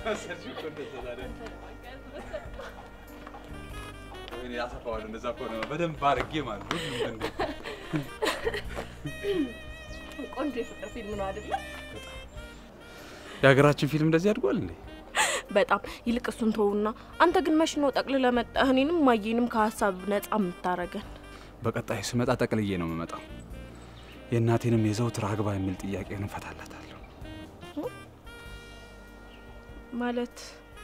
አስመሰልሽው እኮ እንደዛ ታዲያ። ወይኔ አሰፋዋለሁ። እንደዛ ከሆነ በደንብ አድርጌ ማለት ነው። ሁሉም እንደ ቆንጆ የፍቅር ፊልም ነው አይደለ? የሀገራችን ፊልም እንደዚህ አድጓል እንዴ? በጣም ይልቅ እሱን ተውና፣ አንተ ግን መች ነው ጠቅልለህ መጣህ እኔንም ማየንም ከሀሳብ ነጻ የምታረገን? በቀጣይ ስመጣ ጠቅልዬ ነው የምመጣው። የእናቴንም የዘውትር አግባ የሚል ጥያቄ እንፈታላታለሁ። ማለት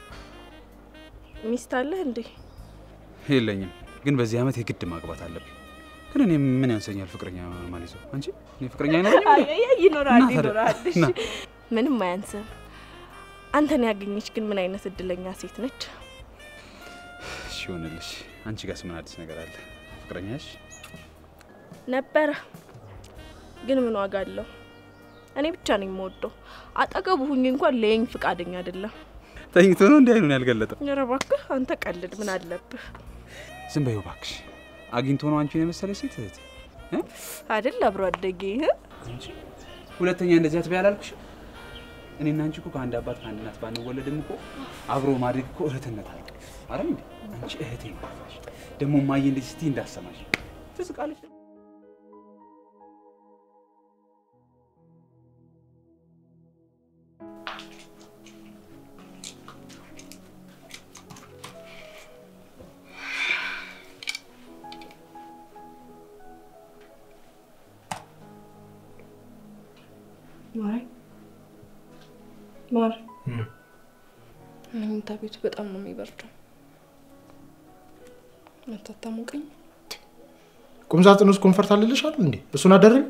ሚስት አለህ እንዴ? የለኝም፣ ግን በዚህ ዓመት የግድ ማግባት አለብኝ። ግን እኔ ምን ያንሰኛል ፍቅረኛ ማለት ነው? አንቺ እኔ ፍቅረኛ አይኖረኝም እንዴ? አይ፣ ይኖራል እና ታዲያ- ይኖራል። እሺ እና ምንም አያንስም። አንተን ያገኘች ግን ምን አይነት እድለኛ ሴት ነች? እሺ ይሆንልሽ። አንቺ ጋርስ ምን አዲስ ነገር አለ? ፍቅረኛሽ ነበረ ግን ምን ዋጋ አለው? እኔ ብቻ ነኝ የምወደው። አጠገቡ ሁኝ እንኳን ለየኝ ፍቃደኛ አይደለም። ተኝቶ ነው እንዲህ አይኑን ያልገለጠው? ኧረ እባክህ አንተ ቀልድ፣ ምን አለብህ ዝም በይው እባክሽ። አግኝቶ ነው አንቺን የመሰለ ሴት እህት እ? አይደል? አብሮ አደጌ አንቺ ሁለተኛ እንደዚህ አትበይ አላልኩሽ? እኔና አንቺ እኮ ከአንድ አባት ከአንድ እናት ባንወለድም እኮ አብሮ ማደግ እኮ እህትነት አለ አረ እንዴ? አንቺ እህቴ ነሽ። ደግሞ ማየ እንደዚህ ስትይ እንዳሰማሽ ትስቃለች። ማር ማር መኝታ ቤቱ በጣም ነው የሚበርደው። መታታሞቀኝ ቁም ሳጥን ውስጥ ኮንፈርት አልልሻል እንዴ? እሱን አደረግ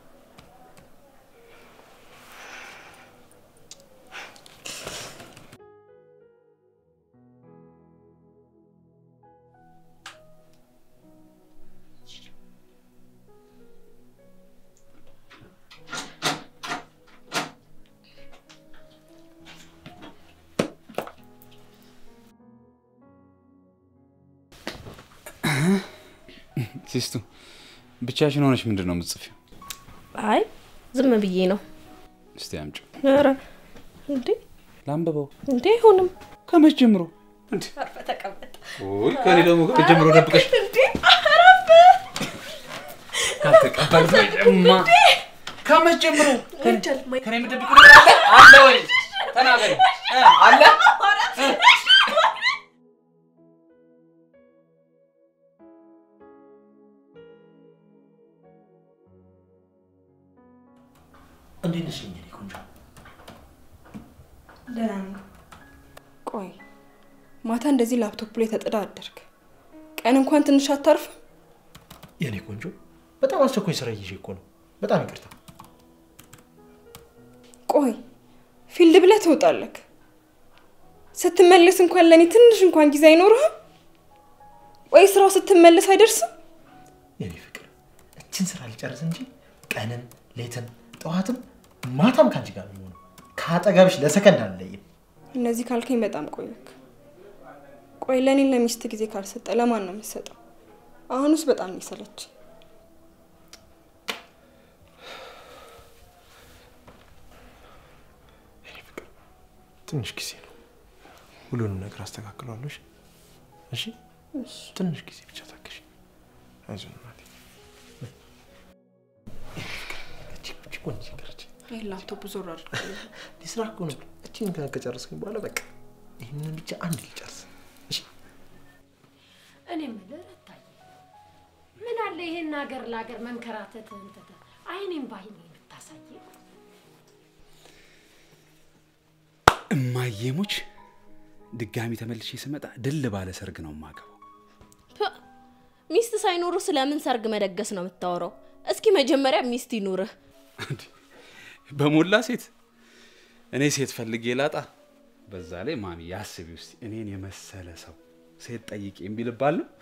ሲስቱ ብቻሽን ሆነሽ ምንድን ነው የምትጽፊው? አይ ዝም ብዬ ነው። እስቲ አምጪው ኧረ እንዴ ላንብበው። እንዴ አይሆንም። ከመች ጀምሮ? ተቀመጥ። ውይ ከኔ ደግሞ ከመች ጀምሮ ደብቀሽ እንዴ አረፍ ካልተቀበልሽማ ከመች ጀምሮ ወንጀል ማይ ከኔ የምትደብቂው ነገር አለ አለ ወይ? ተናገሪ እ አለ እ? እንዴት ነሽ የኔ ቆንጆ? ደህና ነኝ። ቆይ ማታ እንደዚህ ላፕቶፕ ላይ ተጥዳ አደርግ፣ ቀን እንኳን ትንሽ አታርፍም? የኔ ቆንጆ በጣም አስቸኳይ ስራ ይዤ እኮ ነው። በጣም ይቅርታ። ቆይ ፊልድ ብለህ ትወጣለህ፣ ስትመለስ እንኳን ለእኔ ትንሽ እንኳን ጊዜ አይኖርህም? ወይ ስራው ስትመለስ አይደርስም? የኔ ፍቅር እችን ስራ ልጨርስ እንጂ ቀንን ሌትን ጠዋትም ማታም ከአንቺ ጋር ነው የምሆነው። ከአጠገብሽ ለሰከንድ አልለይም። እነዚህ ካልከኝ በጣም ቆየክ። ቆይ ለእኔ ለሚስት ጊዜ ካልሰጠ ለማን ነው የምትሰጠው? አሁንስ በጣም ነው የሰለችኝ። የኔ ፍቅር ትንሽ ጊዜ ነው፣ ሁሉንም ነገር አስተካክሏለሽ። እሺ ትንሽ ጊዜ ብቻ ታገሽ። አይዞን እናቴ። እቺ እቺ ቆንጆ ነገረች። ይህ ላፕቶፕ ዞር አድርግ። ስራ እኮ ነው። እቺን ከጨረስኩኝ በኋላ በቃ ይህንን ብቻ አንድ ልጨርስ። እሺ እኔ የምልህ ረታዬ፣ ምን አለ ይሄን ሀገር ለሀገር መንከራተትህን ትተህ አይኔም ባይኔ ብታሳየ። እማዬሙች ድጋሚ ተመልሼ ስመጣ ድል ባለ ሰርግ ነው የማገባው። ሚስት ሳይኖሩ ስለምን ሰርግ መደገስ ነው የምታወራው? እስኪ መጀመሪያ ሚስት ይኑርህ። በሞላ ሴት እኔ ሴት ፈልጌ ላጣ። በዛ ላይ ማሚ ያስቢ ውስጥ እኔን የመሰለ ሰው ሴት ጠይቄ የሚልባል ነው።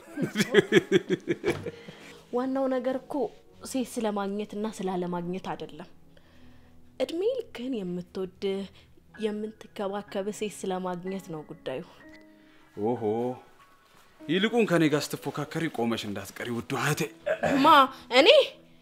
ዋናው ነገር እኮ ሴት ስለማግኘትና ስላለማግኘት አይደለም። እድሜ ልክህን የምትወድህ የምትከባከብህ ሴት ስለማግኘት ነው ጉዳዩ። ኦሆ ይልቁን ከኔ ጋር ስትፎካከሪ ቆመሽ እንዳትቀሪ ውዱ እህቴ። ማ እኔ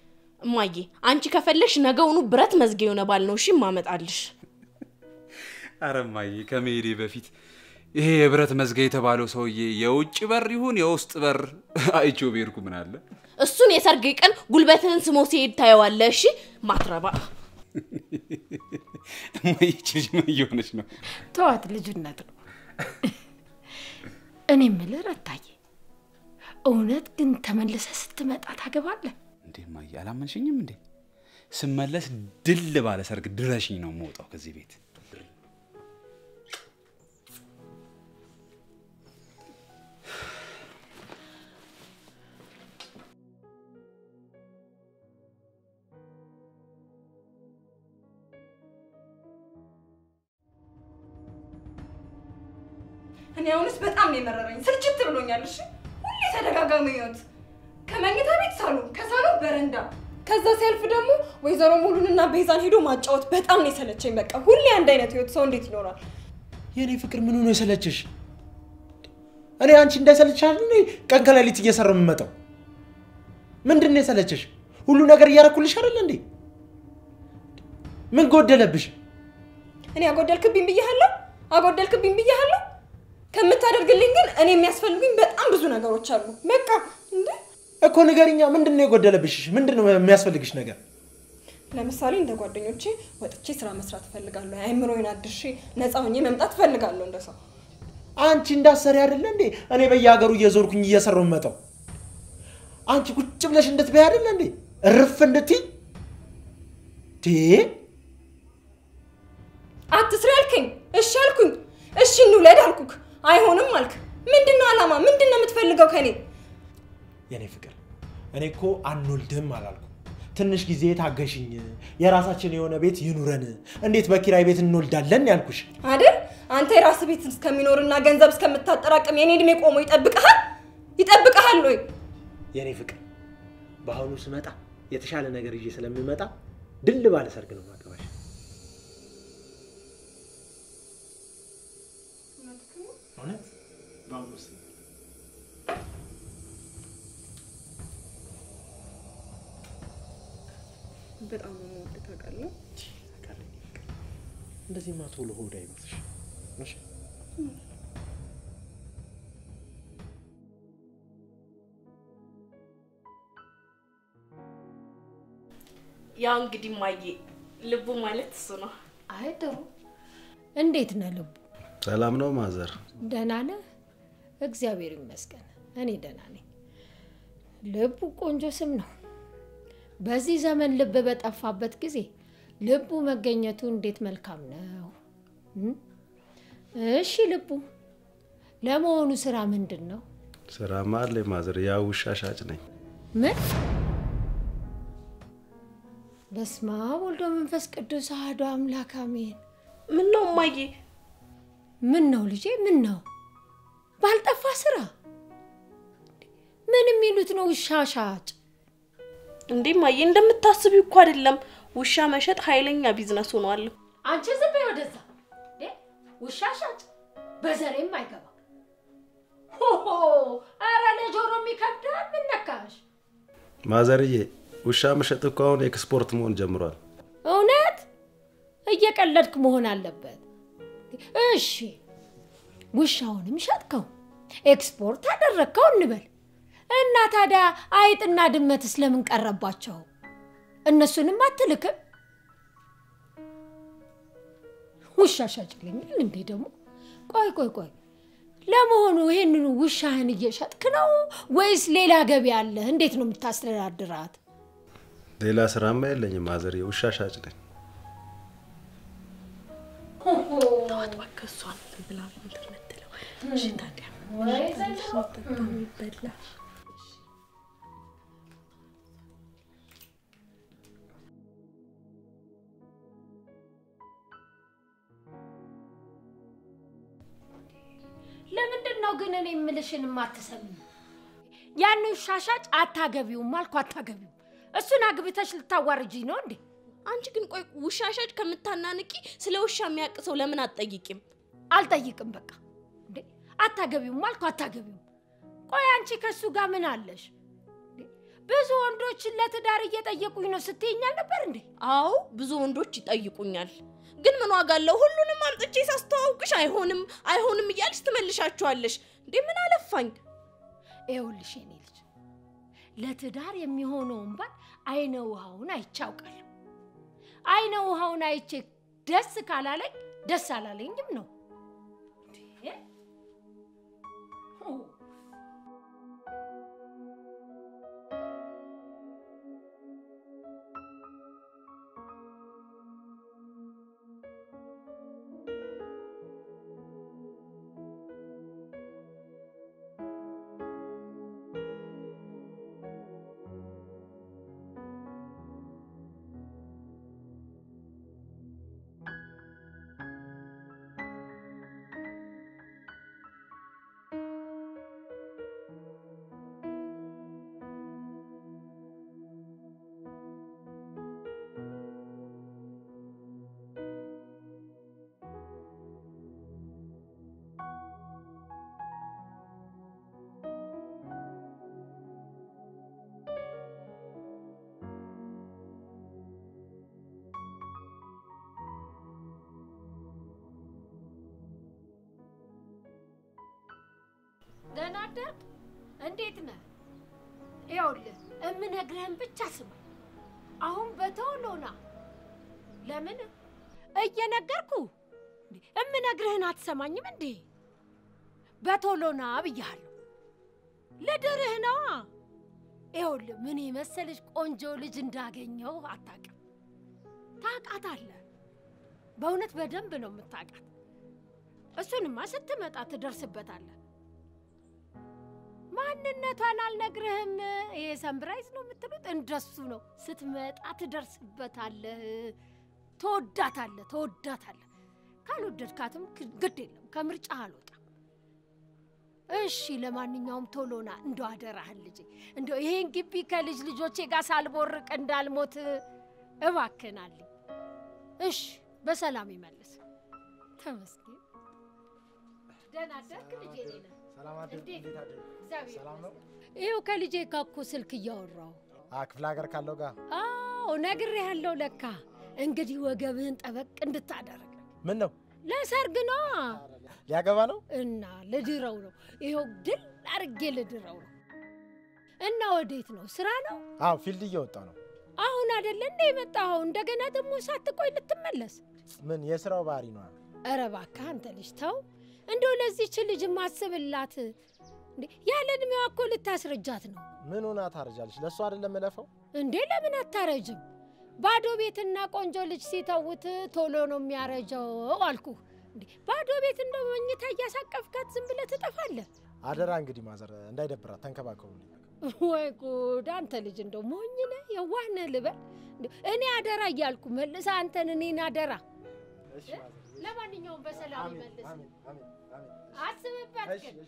እማዬ፣ አንቺ ከፈለሽ ነገውኑ ብረት መዝጊያ የሆነ ባል ነው እሺ ማመጣልሽ። ኧረ እማዬ ከመሄዴ በፊት ይሄ የብረት መዝጊያ የተባለው ሰውዬ የውጭ በር ይሁን የውስጥ በር አይቼው ብሄድኩ ምን አለ? እሱን የሰርግ ቀን ጉልበትህን ስሞ ሲሄድ ታየዋለህ። እሺ ማትረባ እማዬ ይህች ልጅ ምን እየሆነች ነው? ተዋት፣ ልጅነት ነው። እኔ የምልህ ረታዬ፣ እውነት ግን ተመልሰህ ስትመጣ ታገባለህ? እንዴ እማዬ አላመንሽኝም እንዴ? ስመለስ ድል ባለ ሰርግ ድረሽኝ ነው የምወጣው ከዚህ ቤት። እኔ አሁንስ በጣም ነው የመረረኝ። ስልችት ብሎኛል። እሺ ሁሌ ተደጋጋሚ ህይወት፣ ከመኝታ ቤት ሳሎን፣ ከሳሎን በረንዳ፣ ከዛ ሲያልፍ ደግሞ ወይዘሮ ሙሉንና ቤዛን ሄዶ ማጫወት በጣም ነው የሰለቸኝ። በቃ ሁሌ አንድ አይነት ህይወት ሰው እንዴት ይኖራል? የእኔ ፍቅር ምን ሆኖ የሰለችሽ? እኔ አንቺ እንዳይሰለችሽ እኔ ቀን ከሌሊት እየሰራሁ የምመጣው ምንድን ነው የሰለችሽ? ሁሉ ነገር እያረኩልሽ አይደለ እንዴ? ምን ጎደለብሽ? እኔ አጎደልክብኝ ብያለሁ፣ አጎደልክብኝ ብያለሁ። ከምታደርግልኝ ግን እኔ የሚያስፈልጉኝ በጣም ብዙ ነገሮች አሉ። በቃ እንደ እኮ ንገሪኛ፣ ምንድን ነው የጎደለብሽ? ምንድን ነው የሚያስፈልግሽ ነገር? ለምሳሌ እንደ ጓደኞቼ ወጥቼ ስራ መስራት እፈልጋለሁ። አይምሮዬን አድሼ ነፃ ሆኜ መምጣት እፈልጋለሁ እንደ ሰው። አንቺ እንዳሰሪ አይደለ እንዴ እኔ በየሀገሩ እየዞርኩኝ እየሰራሁ የምመጣው? አንቺ ቁጭ ብለሽ እንድትበይ አይደለ እንዴ እርፍ እንድትይ ቴ አትስሪ አልከኝ፣ እሺ አልኩኝ። እሺ እንውለድ አልኩክ፣ አይሆንም አልክ። ምንድን ነው አላማ? ምንድን ነው የምትፈልገው ከኔ? የኔ ፍቅር እኔ እኮ አንወልድም አላልኩም። ትንሽ ጊዜ ታገሽኝ፣ የራሳችን የሆነ ቤት ይኑረን፣ እንዴት በኪራይ ቤት እንወልዳለን ያልኩሽ። አይደል? አንተ የራስ ቤት እስከሚኖርና ገንዘብ እስከምታጠራቅም የኔ እድሜ ቆሞ ይጠብቀሃል? ይጠብቀሃል ወይ? የኔ ፍቅር በአሁኑ ስመጣ የተሻለ ነገር ይዤ ስለምመጣ ድል ባለ ሰርግ ነው ማገባሽ። እውነት በአሁኑ ስመጣ በጣም ነው የምወድህ ታውቃለህ። እንደዚህማ ቶሎ ሆድ አይመስልሽ? እሺ ያው እንግዲህ ማየ ልቡ ማለት እሱ ነው። አይ ጥሩ። እንዴት ነህ ልቡ? ሰላም ነው ማዘር? ደህና ነህ? እግዚአብሔር ይመስገን እኔ ደህና ነኝ። ልቡ ቆንጆ ስም ነው። በዚህ ዘመን ልብ በጠፋበት ጊዜ ልቡ መገኘቱ እንዴት መልካም ነው። እም? እሺ ልቡ፣ ለመሆኑ ስራ ምንድን ነው? ስራማ አለኝ ማዘር፣ ያው ውሻ ሻጭ ነኝ። ምን? በስመ አብ ወልዶ መንፈስ ቅዱስ አሐዱ አምላክ አሜን። ምን ነው ማየ? ምን ነው ልጄ? ምን ነው ባልጠፋ ስራ? ምን የሚሉት ነው ውሻ ሻጭ? እንዴ ማየ፣ እንደምታስቢው እኮ አይደለም። ውሻ መሸጥ ኃይለኛ ቢዝነስ ሆኗል። አንቺ ዝም በይ ወደዛ። እንዴ ውሻ ሻጭ በዘሬም አይገባ። ሆሆ ኧረ ለጆሮም ይከብዳል። ምን ነካሽ? ማዘርዬ፣ ውሻ መሸጥ እኮ አሁን ኤክስፖርት መሆን ጀምሯል። እውነት እየቀለድክ መሆን አለበት። እሺ ውሻውንም ሸጥከው ኤክስፖርት አደረግከው እንበል እና ታዲያ አይጥና ድመትስ ለምን ቀረባቸው? እነሱንም አትልክም? ውሻ ሻጭልኛል እንዴ ደግሞ? ቆይ ቆይ ቆይ፣ ለመሆኑ ይህንኑ ውሻህን እየሸጥክ ነው ወይስ ሌላ ገቢ አለ? እንዴት ነው የምታስተዳድራት? ሌላ ስራማ የለኝም ማዘርዬ፣ ውሻ ሻጭ ነኝ። ተዋት እባክህ፣ እሷን ብላ እንትን የምትለው እሺ። ታዲያ ይበላ ለምንድን ነው ግን እኔ የምልሽን የማትሰሚው? ያን ውሻ ሻጭ አታገቢውም አልኩ፣ አታገቢውም። እሱን አግብተሽ ልታዋርጂኝ ነው እንዴ? አንቺ ግን ቆይ ውሻ ሻጭ ከምታናንቂ ስለ ውሻ የሚያውቅ ሰው ለምን አትጠይቂም? አልጠይቅም። በቃ እንዴ አታገቢውም አልኩ፣ አታገቢውም። ቆይ አንቺ ከእሱ ጋር ምን አለሽ? እንዴ፣ ብዙ ወንዶችን ለትዳር እየጠየቁኝ ነው ስትይኝ አልነበር እንዴ? አዎ ብዙ ወንዶች ይጠይቁኛል። ግን ምን ዋጋ አለው? ሁሉንም አምጥቼ ሳስተዋውቅሽ አይሆንም አይሆንም እያልሽ ትመልሻችኋለሽ። እንዴ ምን አለፋኝ? ይኸውልሽ የኔ ልጅ ለትዳር የሚሆነውን ባል አይነ ውሃውን አይቼ አውቃለሁ። አይነ ውሃውን አይቼ ደስ ካላለኝ ደስ አላለኝም ነው። እንዴ! ኦ፣ ደህና አደርክ? እንዴት ነህ? ይኸውልህ እምነግርህን ብቻ ስማ። አሁን በቶሎ ና። ለምን እየነገርኩ እንዴ? እምነግርህን አትሰማኝም እንዴ? በቶሎ ና ብያለሁ። ልድርህ ነዋ። ይኸውልህ ምን የመሰለች ቆንጆ ልጅ እንዳገኘው አታውቅም። ታውቃታለህ። በእውነት በደንብ ነው የምታውቃት። እሱንማ ስትመጣ ትደርስበታለህ። ማንነቷን አልነግርህም። ይሄ ሰምብራይዝ ነው የምትሉት? እንደሱ ነው። ስትመጣ ትደርስበታለህ። ተወዳታለህ፣ ተወዳታለህ። ካልወደድካትም ክ- ግድ የለም ከምርጫ አልወጣም። እሺ፣ ለማንኛውም ቶሎና እንደ አደራህን ልጄ፣ እንደ ይሄን ግቢ ከልጅ ልጆቼ ጋር ሳልቦርቅ እንዳልሞት እባክናልኝ። እሺ፣ በሰላም ይመልስ። ተመስገን። ደህና አደርክ ልጄ? እኔ ነህ ሰላም አደርክ? እንዴት? እንዴት አደርክ? እግዚአብሔር ሰላም ነው? ይኸው ከልጄ ጋር እኮ ስልክ እያወራሁ አ ክፍለ ሀገር ካለው ጋር አዎ ነግሬሃለሁ። ለካ እንግዲህ ወገብህን ጠበቅ እንድታደርግ ምን ነው ለሰርግ ነዋ ሊያገባ ነው? እና ልድረው ነው። ይኸው ድል አርጌ ልድረው ነው። እና ወዴት ነው? ስራ ነው? አዎ ፊልድ እየወጣ ነው። አሁን አይደለ እንደ የመጣኸው? እንደገና ደግሞ ሳትቆይ ልትመለስ? ምን የስራው ባህሪ ነው? ኧረ እባክህ አንተ ልጅ ተው። እንደው ለዚች ልጅ ማስብላት እንዴ! ያለ እድሜዋ እኮ ልታስረጃት ነው ምን ሆና ታረጃለች? ለእሱ አይደለም እለፈው። እንዴ! ለምን አታረጅም? ባዶ ቤትና ቆንጆ ልጅ ሲተውት ቶሎ ነው የሚያረጀው አልኩህ። እንዴ ባዶ ቤት እንደ መኝታ እያሳቀፍካት ዝም ብለህ ትጠፋለህ። አደራ እንግዲህ ማዘር እንዳይደብራት ተንከባከቡልኝ። ወይ ጉድ! አንተ ልጅ እንደው ሞኝ ነህ፣ የዋህ ነህ ልበል። እንደው እኔ አደራ እያልኩ መልሰህ አንተን እኔን አደራ። ለማንኛውም በሰላም ይመልስ። አስብበት ግን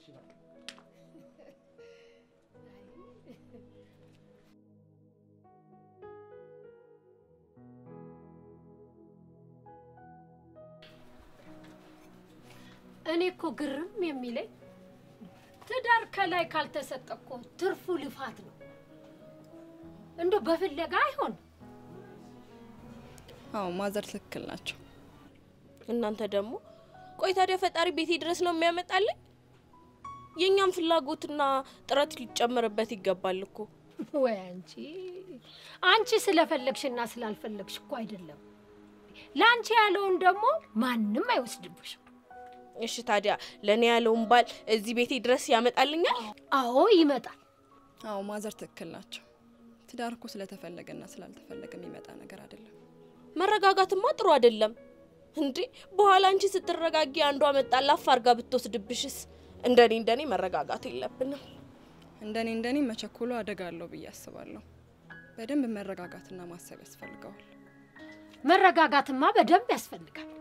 እኔ እኮ ግርም የሚለኝ ትዳር ከላይ ካልተሰጠ እኮ ትርፉ ልፋት ነው። እንደው በፍለጋ አይሆን። አዎ ማዘር ትክክል ናቸው። እናንተ ደግሞ ቆይ ታዲያ ፈጣሪ ቤቴ ድረስ ነው የሚያመጣልኝ? የእኛም ፍላጎትና ጥረት ሊጨመርበት ይገባል እኮ። ወይ አንቺ አንቺ ስለፈለግሽና ስላልፈለግሽ እኮ አይደለም። ለአንቺ ያለውን ደግሞ ማንም አይወስድብሽም። እሺ ታዲያ ለእኔ ያለውን ባል እዚህ ቤቴ ድረስ ያመጣልኛል? አዎ ይመጣል። አዎ ማዘር ትክክል ናቸው። ትዳር እኮ ስለተፈለገና ስላልተፈለገ የሚመጣ ነገር አይደለም። መረጋጋትማ ጥሩ አይደለም እንዴ። በኋላ አንቺ ስትረጋጊ አንዷ መጣ ላፍ አርጋ ብትወስድብሽስ? እንደኔ እንደኔ መረጋጋት የለብንም። እንደኔ እንደኔ መቸኮሉ አደጋ አለው ብዬ አስባለሁ። በደንብ መረጋጋትና ማሰብ ያስፈልገዋል። መረጋጋትማ በደንብ ያስፈልጋል።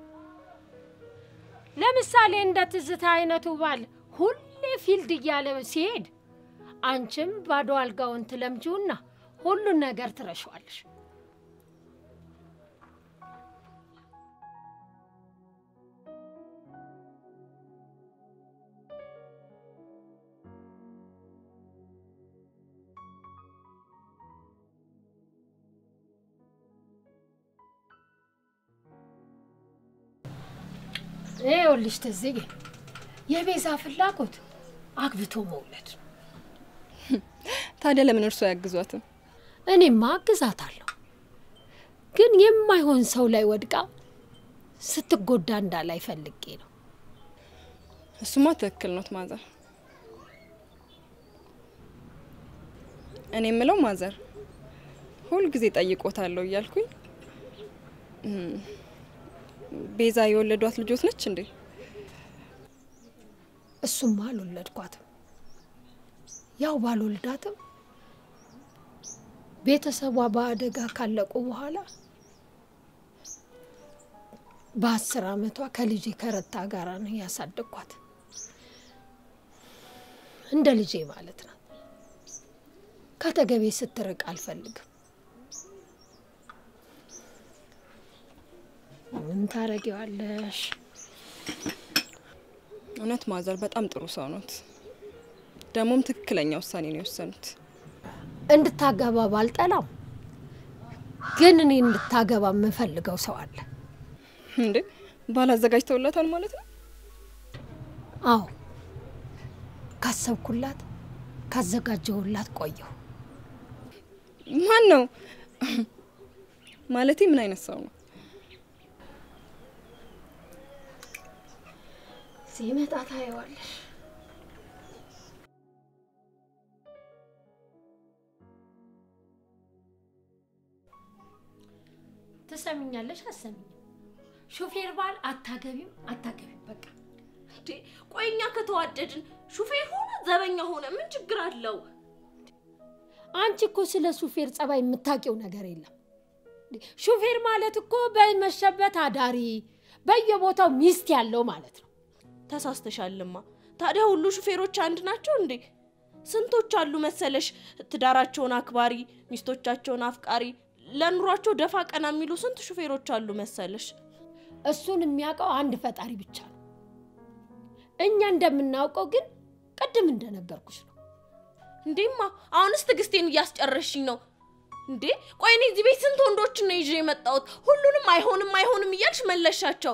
ለምሳሌ እንደ ትዝታ አይነቱ ባል ሁሌ ፊልድ እያለ ሲሄድ አንቺም ባዶ አልጋውን ትለምጂውና ሁሉን ነገር ትረሸዋለሽ። ይኸውልሽ ትዝዬ፣ የቤዛ ፍላጎት አግብቶ መውለድ ነው። ታዲያ ለምን እርሶ አያግዟትም? እኔማ አግዛታለሁ፣ ግን የማይሆን ሰው ላይ ወድቃ ስትጎዳ እንዳላይ ፈልጌ ነው። እሱማ ትክክል ኖት ማዘር። እኔ የምለው ማዘር ሁልጊዜ ጠይቆታለሁ እያልኩኝ እም፣ ቤዛ የወለዷት ልጆት ነች እንዴ? እሱማ አልወለድኳትም። ያው ባልወልዳትም ቤተሰቧ በአደጋ ካለቁ በኋላ በአስር አመቷ ከልጄ ከረታ ጋራ ነው ያሳደግኳት። እንደ ልጄ ማለት ናት። ከተገቤ ስትርቅ አልፈልግም። ምን ታረጊዋለሽ? እውነት ማዘር በጣም ጥሩ ሰው ኖት። ደግሞም ትክክለኛ ውሳኔ ነው የወሰኑት። እንድታገባ ባልጠላም ግን እኔ እንድታገባ የምፈልገው ሰው አለ። እንዴ ባል አዘጋጅተውላታል ማለት ነው? አዎ ካሰብኩላት ካዘጋጀሁላት ቆየሁ። ማን ነው ማለቴ? ምን አይነት ሰው ነው? ሲመጣ ታየዋለሽ። ትሰሚኛለሽ? አሰሚኝ ሾፌር ባል አታገቢም፣ አታገቢም በቃ እንዴ ቆይ እኛ ከተዋደድን ሹፌር ሆነ ዘበኛ ሆነ ምን ችግር አለው? አንቺ እኮ ስለ ሹፌር ጸባይ የምታውቂው ነገር የለም። እንዴ፣ ሹፌር ማለት እኮ በመሸበት አዳሪ በየቦታው ሚስት ያለው ማለት ነው። ተሳስተሻልማ። ታዲያ ሁሉ ሹፌሮች አንድ ናቸው እንዴ? ስንቶች አሉ መሰለሽ ትዳራቸውን አክባሪ፣ ሚስቶቻቸውን አፍቃሪ፣ ለኑሯቸው ደፋ ቀና የሚሉ ስንት ሹፌሮች አሉ መሰለሽ። እሱን የሚያውቀው አንድ ፈጣሪ ብቻ ነው። እኛ እንደምናውቀው ግን ቅድም እንደነገርኩሽ ነው። እንዴማ አሁንስ ትዕግስቴን እያስጨረሽኝ ነው እንዴ። ቆይ እኔ እዚህ ቤት ስንት ወንዶችን ነው ይዤ የመጣሁት? ሁሉንም አይሆንም አይሆንም እያልሽ መለሻቸው።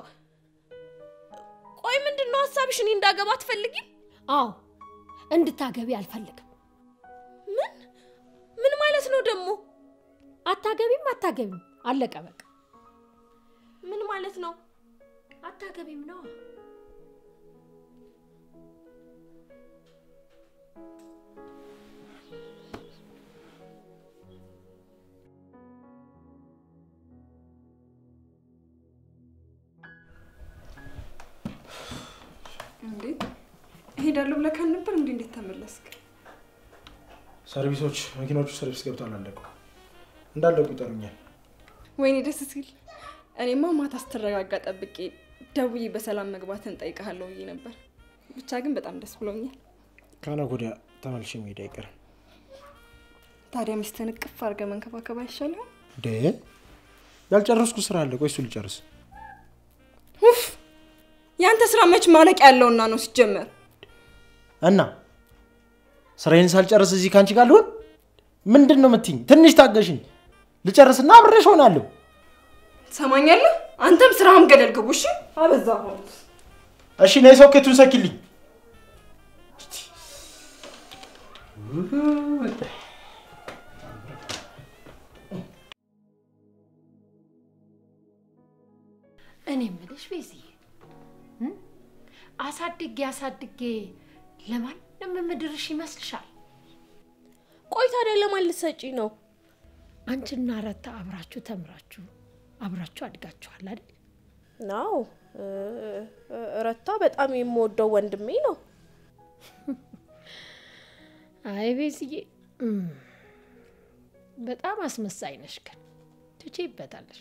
ቆይ ምንድን ነው ሀሳብሽ? እኔ እንዳገባ አትፈልጊም? አዎ እንድታገቢ አልፈልግም። ምን ምን ማለት ነው ደግሞ? አታገቢም፣ አታገቢም አለቀ በቃ። ምን ማለት ነው? አታገቢም ነው። እንዴ እሄዳለሁ ብለህ ካልነበር እንዴ እንዴት ተመለስክ? ሰርቪሶች መኪናዎቹ ሰርቪስ ገብተዋል፣ አለቁ። እንዳለቁ ይጠሩኛል። ወይኔ ደስ ሲል። እኔማ ማታ ስትረጋጋ ጠብቄ ደውዬ በሰላም መግባትን ጠይቀሃለሁ ብዬ ነበር። ብቻ ግን በጣም ደስ ብሎኛል። ከነገ ወዲያ ተመልሼ መሄድ አይቀርም። ታዲያ ሚስትህን እቅፍ አድርገህ መንከባከብ አይሻልም? ደ ያልጨረስኩ ስራ አለ። ቆይ እሱ ልጨርስ። ኡፍ ያንተ ስራ መች ማለቂያ ያለውና ነው ሲጀመር። እና ስራዬን ሳልጨርስ እዚህ ከአንቺ ጋር ልሆን? ምንድን ነው የምትይኝ? ትንሽ ታገሽኝ፣ ልጨርስና አብሬሽ ሆናለሁ። ትሰማኛለህ? አንተም ስራህም ገደል ግቡ። እሺ አበዛኸው። እሺ ነይ፣ ሶኬቱን ሰኪልኝ። እኔ የምልሽ ቤዝዬ እ? አሳድጌ አሳድጌ ለማንም የምድርሽ ይመስልሻል? ቆይ ታዲያ ለማን ልትሰጪ ነው? አንቺና ረታ አብራችሁ ተምራችሁ አብራችሁ አድጋችኋል አይደል? ናው ረታ በጣም የምወደው ወንድሜ ነው። አይ ቤዝዬ እም፣ በጣም አስመሳይ ነሽ፣ ግን ትቼበታለሽ።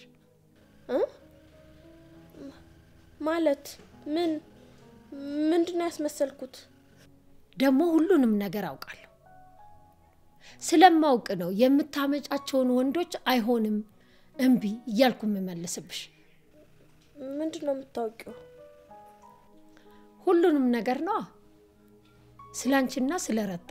ማለት ምን ምንድን ነው ያስመሰልኩት? ደግሞ ሁሉንም ነገር አውቃለሁ። ስለማውቅ ነው የምታመጫቸውን ወንዶች አይሆንም እምቢ እያልኩ የምመልስብሽ። ምንድን ነው የምታውቂው? ሁሉንም ነገር ነዋ፣ ስለ አንቺና ስለ ረታ።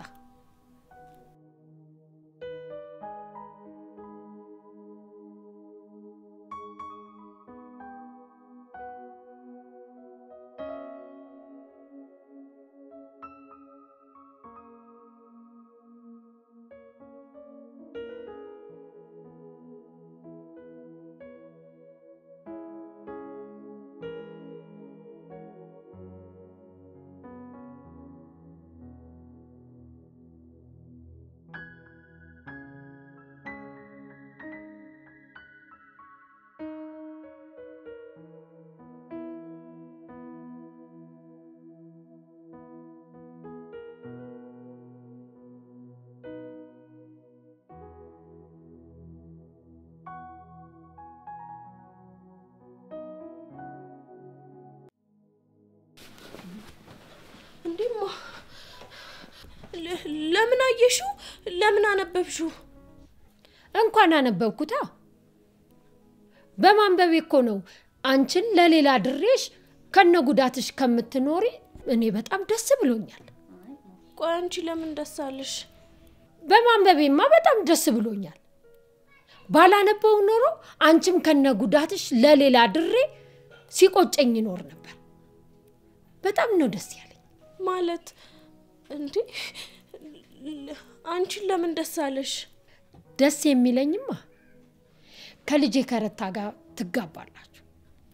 ለ- ለምን አየሽው? ለምን አነበብሽው? እንኳን አነበብኩታ። በማንበቤ እኮ ነው አንቺን ለሌላ ድሬሽ ከነ ጉዳትሽ ከምትኖሪ እኔ በጣም ደስ ብሎኛል። ቆይ አንቺ ለምን ደስ አለሽ? በማንበቤማ በጣም ደስ ብሎኛል። ባላነበው ኖሮ አንቺም ከነ ጉዳትሽ ለሌላ ድሬ ሲቆጨኝ ይኖር ነበር። በጣም ነው ደስ ያለኝ። ማለት እንዴ ለ- አንቺን ለምን ደስ አለሽ? ደስ የሚለኝማ ከልጄ ከረታ ጋር ትጋባላችሁ።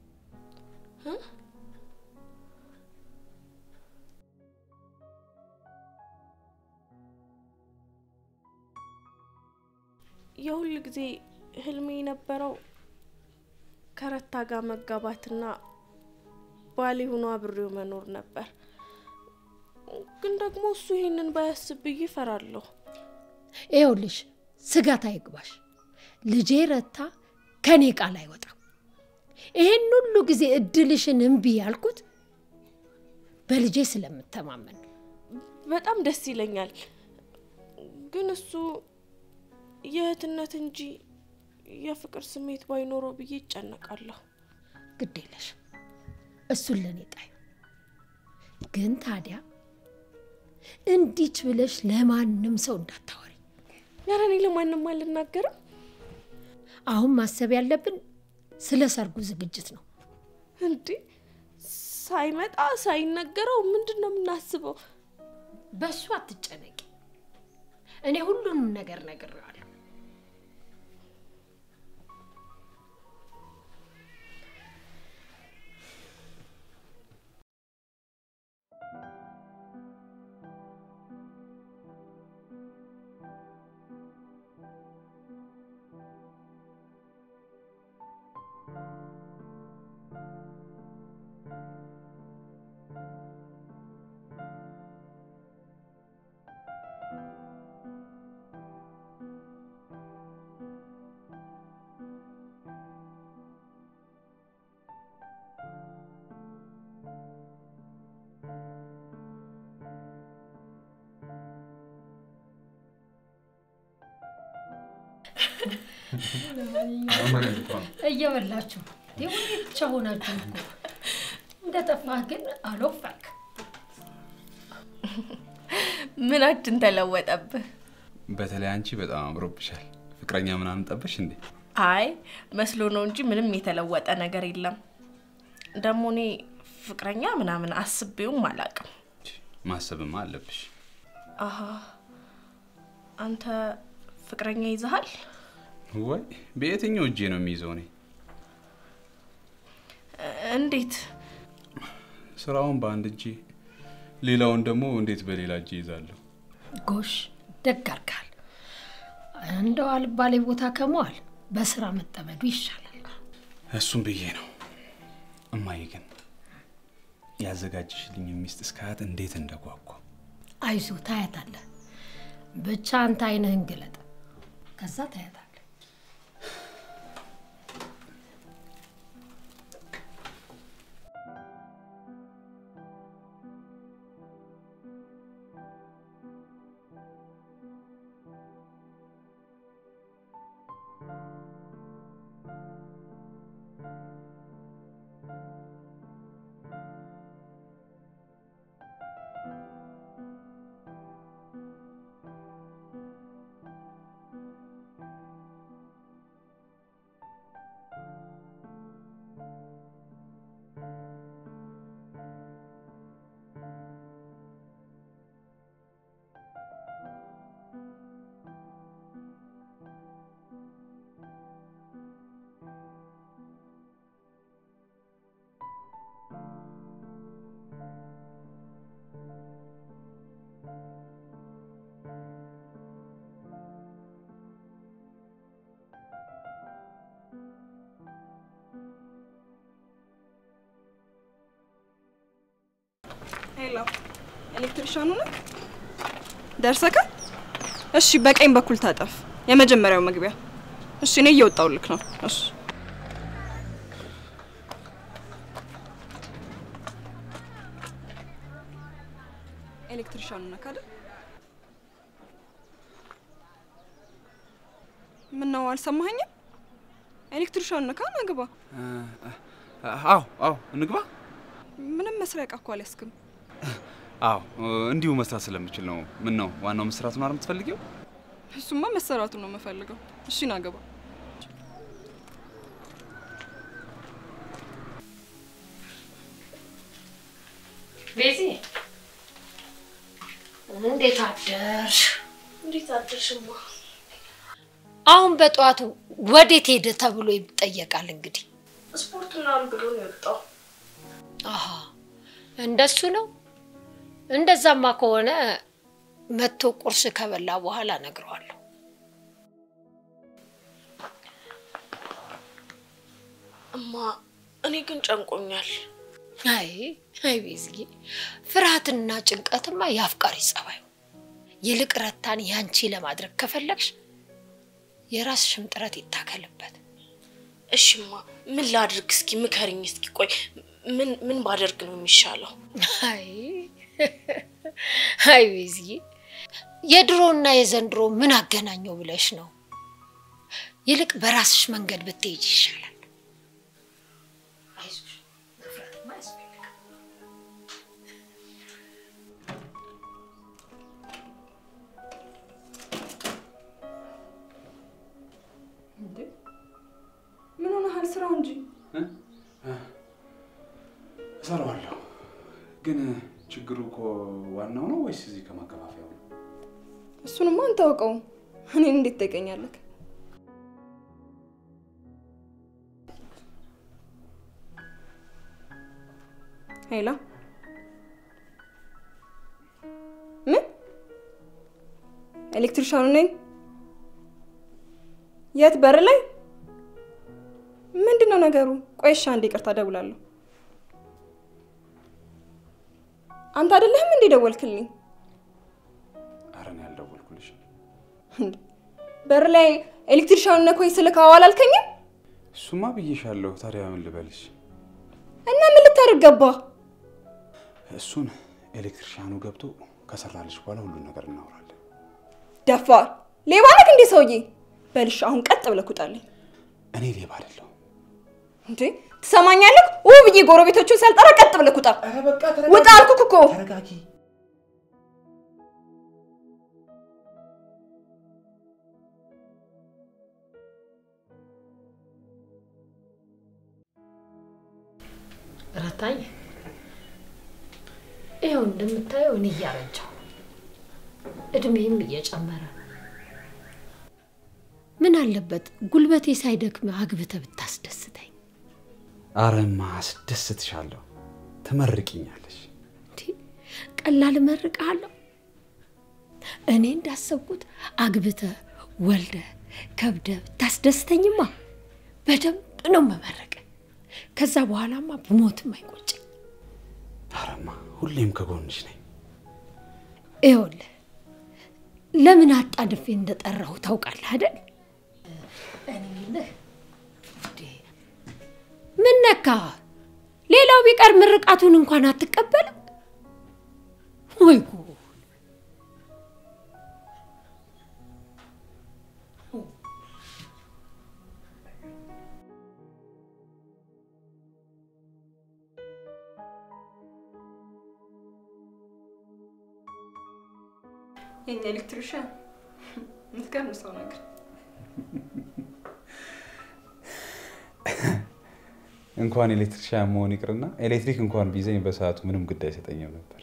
የሁል ጊዜ ህልሜ የነበረው ከረታ ጋር መጋባትና ባሌ ሆኖ አብሬው መኖር ነበር። ግን ደግሞ እሱ ይሄንን ባያስብ ብዬ እፈራለሁ። ይኸውልሽ ስጋት አይግባሽ። ልጄ ረታ ከኔ ቃል አይወጣም። ይሄን ሁሉ ጊዜ እድልሽን እምቢ ያልኩት በልጄ ስለምተማመን ነው። በጣም ደስ ይለኛል። ግን እሱ የእህትነት እንጂ የፍቅር ስሜት ባይኖረው ብዬ ይጨነቃለሁ። ግድ የለሽም፣ እሱን ለእኔ ጣዩ። ግን ታዲያ እንዲች ብለሽ ለማንም ሰው እንዳታወሪ። ኧረ እኔ ለማንም አልናገርም። አሁን ማሰብ ያለብን ስለ ሰርጉ ዝግጅት ነው። እንዴ ሳይመጣ ሳይነገረው ምንድን ነው የምናስበው? በእሱ አትጨነቂ። እኔ ሁሉንም ነገር ነግሬዋለሁ። እየበላችሁ የሁሌ ብቻ ሆናችሁ እኮ እንደ ጠፋህ ግን አልወፋክ። ምናችን ተለወጠብህ? በተለይ አንቺ በጣም አምሮብሻል። ፍቅረኛ ምናምን ጠበሽ እንዴ? አይ መስሎ ነው እንጂ ምንም የተለወጠ ነገር የለም። ደግሞ እኔ ፍቅረኛ ምናምን አስቤውም አላውቅም። ማሰብማ አለብሽ። አሀ አንተ ፍቅረኛ ይዘሃል? ወይ በየትኛው እጄ ነው የሚይዘው? እኔ እንዴት? ስራውን በአንድ እጄ ሌላውን ደግሞ እንዴት በሌላ እጄ ይዛለሁ? ጎሽ ደግ አድርገሃል። እንደው አልባሌ ቦታ ከመዋል በስራ መጠመዱ ይሻላል። እሱም ብዬ ነው። እማዬ ግን ያዘጋጀሽልኝ ሚስት እስካያት እንዴት እንደጓጓ አይዞ ታያታለህ። ብቻ አንተ አይንህን ግለጥ፣ ከዛ ታያታለህ። ሄሎ፣ ኤሌክትሪሻኑ ነህ? ደርሰካል? እሺ፣ በቀኝ በኩል ታጠፍ፣ የመጀመሪያው መግቢያ። እሺ፣ እኔ እየወጣሁልክ ነው። እሺ ኤሌክትሪሻኑ ነህ አይደል? ምን ነው አልሰማኸኝም? ኤሌክትሪሻን ነካ ናግባ። አዎ አዎ፣ እንግባ። ምንም መስሪያ ዕቃ እኮ አልያዝክም። አዎ እንዲሁ መስራት ስለምችል ነው። ምን ነው ዋናው መስራቱን አይደል የምትፈልጊው? እሱማ መሰራቱን ነው የምፈልገው። እሺ ናግባ። ቤዚ እንዴት አደርሽ? እንዴት አደርሽማ? አሁን በጠዋቱ ወዴት ሄደ ተብሎ ይጠየቃል። እንግዲህ ስፖርት ምናምን ብሎ ነው የወጣው። አሀ እንደሱ ነው። እንደዛማ ከሆነ መጥቶ ቁርስ ከበላ በኋላ እነግረዋለሁ። እማ እኔ ግን ጨንቆኛል። አይ አይ ቤዝዬ፣ ፍርሃትና ጭንቀትማ የአፍቃሪ ጸባዩ። ይልቅ ረታን ያንቺ ለማድረግ ከፈለግሽ የራስሽም ጥረት ይታከልበት። እሺማ ምን ላድርግ? እስኪ ምከሪኝ። እስኪ ቆይ ምን ምን ባደርግ ነው የሚሻለው? አይ አይ ቤዝዬ፣ የድሮና የዘንድሮ ምን አገናኘው ብለሽ ነው? ይልቅ በራስሽ መንገድ ብትሄጅ ይሻላል። አይዞሽ፣ መፍራትማ አያስፈልግም። ምን ሆነሃል? ስራው እንጂ እሰራዋለሁ። ግን ችግሩ እኮ ዋናው ነው ወይስ እዚህ ከማከፋፈያው ነው? እሱንማ አንተ አውቀው። እኔን እንዴት ትጠይቀኛለህ? ሄላ ምን ኤሌክትሪሻኑ ነኝ? የት በር ላይ? ምንድን ነው ነገሩ? ቆይ እሺ፣ አንዴ ይቅርታ እደውላለሁ። አንተ አይደለህም እንዴ ደወልክልኝ? ኧረ እኔ አልደወልኩልሽም። እንዴ በር ላይ ኤሌክትሪሻኑ ነኮኝ ስልክ አዎ አላልከኝም? እሱማ ብዬሻለሁ። ታዲያ ምን ልበልሽ? እና ምን ልታደርግ ገባ? እሱን ኤሌክትሪሻኑ ገብቶ ከሰራልሽ በኋላ ሁሉን ነገር እናወራለን። ደፋር ሌባ ነህ እንዴ ሰውዬ? በልሽ አሁን ቀጥ ብለህ ውጣልኝ። እኔ ሌባ አይደለሁም። እንዴ ትሰማኛለህ? ው ብዬ ጎረቤቶቹን ሳልጠራ ቀጥ ብለህ ውጣ። ኧረ በቃ ውጣ አልኩህ እኮ። ተረጋጊ። ረታኝ ይኸው እንደምታየው እኔ እያረጀሁ እድሜም እየጨመረ ነው። ምን አለበት ጉልበቴ ሳይደክም አግብተህ ብታስደስተኝ። አረማ አስደስትሻለሁ። ትመርቅኛለሽ። እንዴ ቀላል እመርቅሃለሁ። እኔ እንዳሰብኩት አግብተህ ወልደህ ከብደህ ብታስደስተኝማ በደንብ ነው መመረቅ። ከዛ በኋላማ ብሞትም አይቆጭኝ። አረማ ሁሌም ከጎንሽ ነኝ። ይኸውልህ ለምን አጣድፌ እንደጠራሁ ታውቃለህ አይደል? እኔ የምልህ እንዴ፣ ምን ነካ? ሌላው ቢቀር ምርቃቱን እንኳን አትቀበልም ወይ ጉድ! የኛ ኤሌክትሪሻን የምትገርም ሰው ነገር። እንኳን ኤሌክትሪሻን መሆን ይቅርና ኤሌክትሪክ እንኳን ቢዘኝ በሰዓቱ ምንም ግድ አይሰጠኝም ነበር።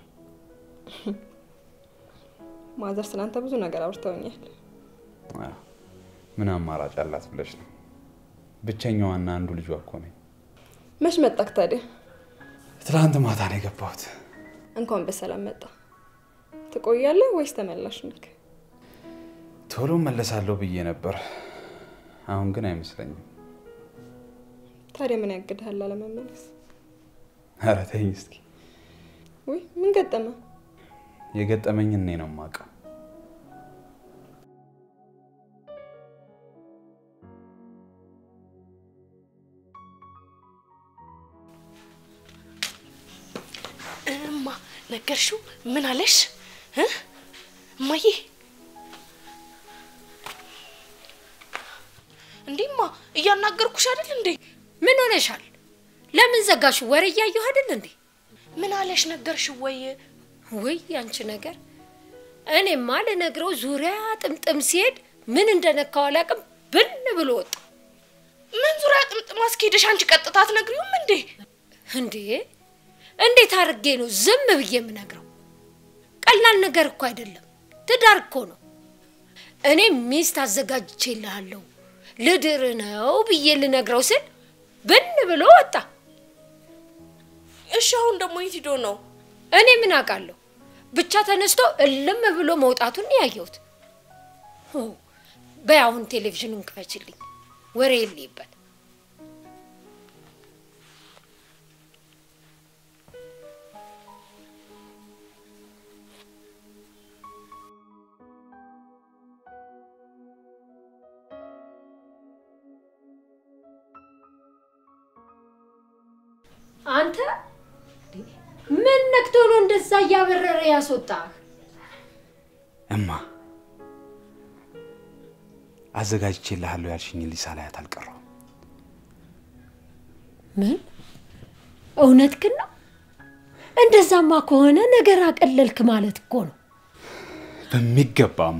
ማዘር ስላንተ ብዙ ነገር አውርተውኛል። አዎ፣ ምን አማራጭ አላት ብለሽ ነው? ብቸኛዋና አንዱ ልጇ እኮ ነኝ። መች መጣክ ታዲያ? ትላንት ማታ ነው የገባሁት። እንኳን በሰላም መጣ። ትቆያለህ ወይስ ተመላሽ ነክ? ቶሎ መለሳለሁ ብዬ ነበር። አሁን ግን አይመስለኝም። ታዲያ ምን ያግድሃል አለመመለስ? ኧረ ተይኝ እስኪ። ውይ ምን ገጠመ? የገጠመኝ እኔ ነው የማውቀው። እማ ነገርሽው? ምን አለሽ እ እማዬ እንዴማ እያናገርኩሽ አይደል እንዴ? ምን ሆነሻል? ለምን ዘጋሽ? ወሬ እያየሁ አይደል እንዴ? ምን አለሽ ነገርሽ ወይ? ውይ ያንቺ ነገር እኔማ ልነግረው ዙሪያ ጥምጥም ሲሄድ ምን እንደነካው አላውቅም። ብን ብሎ ወጣ። ምን ዙሪያ ጥምጥም አስኬደሽ አንቺ ቀጥታ አትነግሪውም እንዴ? እንዴ እንዴት አድርጌ ነው ዝም ብዬ የምነግረው? ቀላል ነገር እኮ አይደለም፣ ትዳር እኮ ነው። እኔ ሚስት አዘጋጅቼልሃለሁ ልድር ነው ብዬ ልነግረው ስል ብን ብሎ ወጣ። እሺ አሁን ደግሞ የት ሂዶ ነው? እኔ ምን አውቃለሁ? ብቻ ተነስቶ እልም ብሎ መውጣቱን ነው ያየሁት። ኦ፣ በይ አሁን ቴሌቪዥኑን ክፈችልኝ፣ ወሬ የለይበት። አንተ ምን ነክቶ ነው እንደዛ እያበረረ ያስወጣህ? እማ አዘጋጅቼልሃለሁ ያልሽኝ ልጅ ሳላያት አልቀረሁም። ምን እውነት ግን ነው? እንደዛማ ከሆነ ነገር አቀለልክ ማለት እኮ ነው። በሚገባማ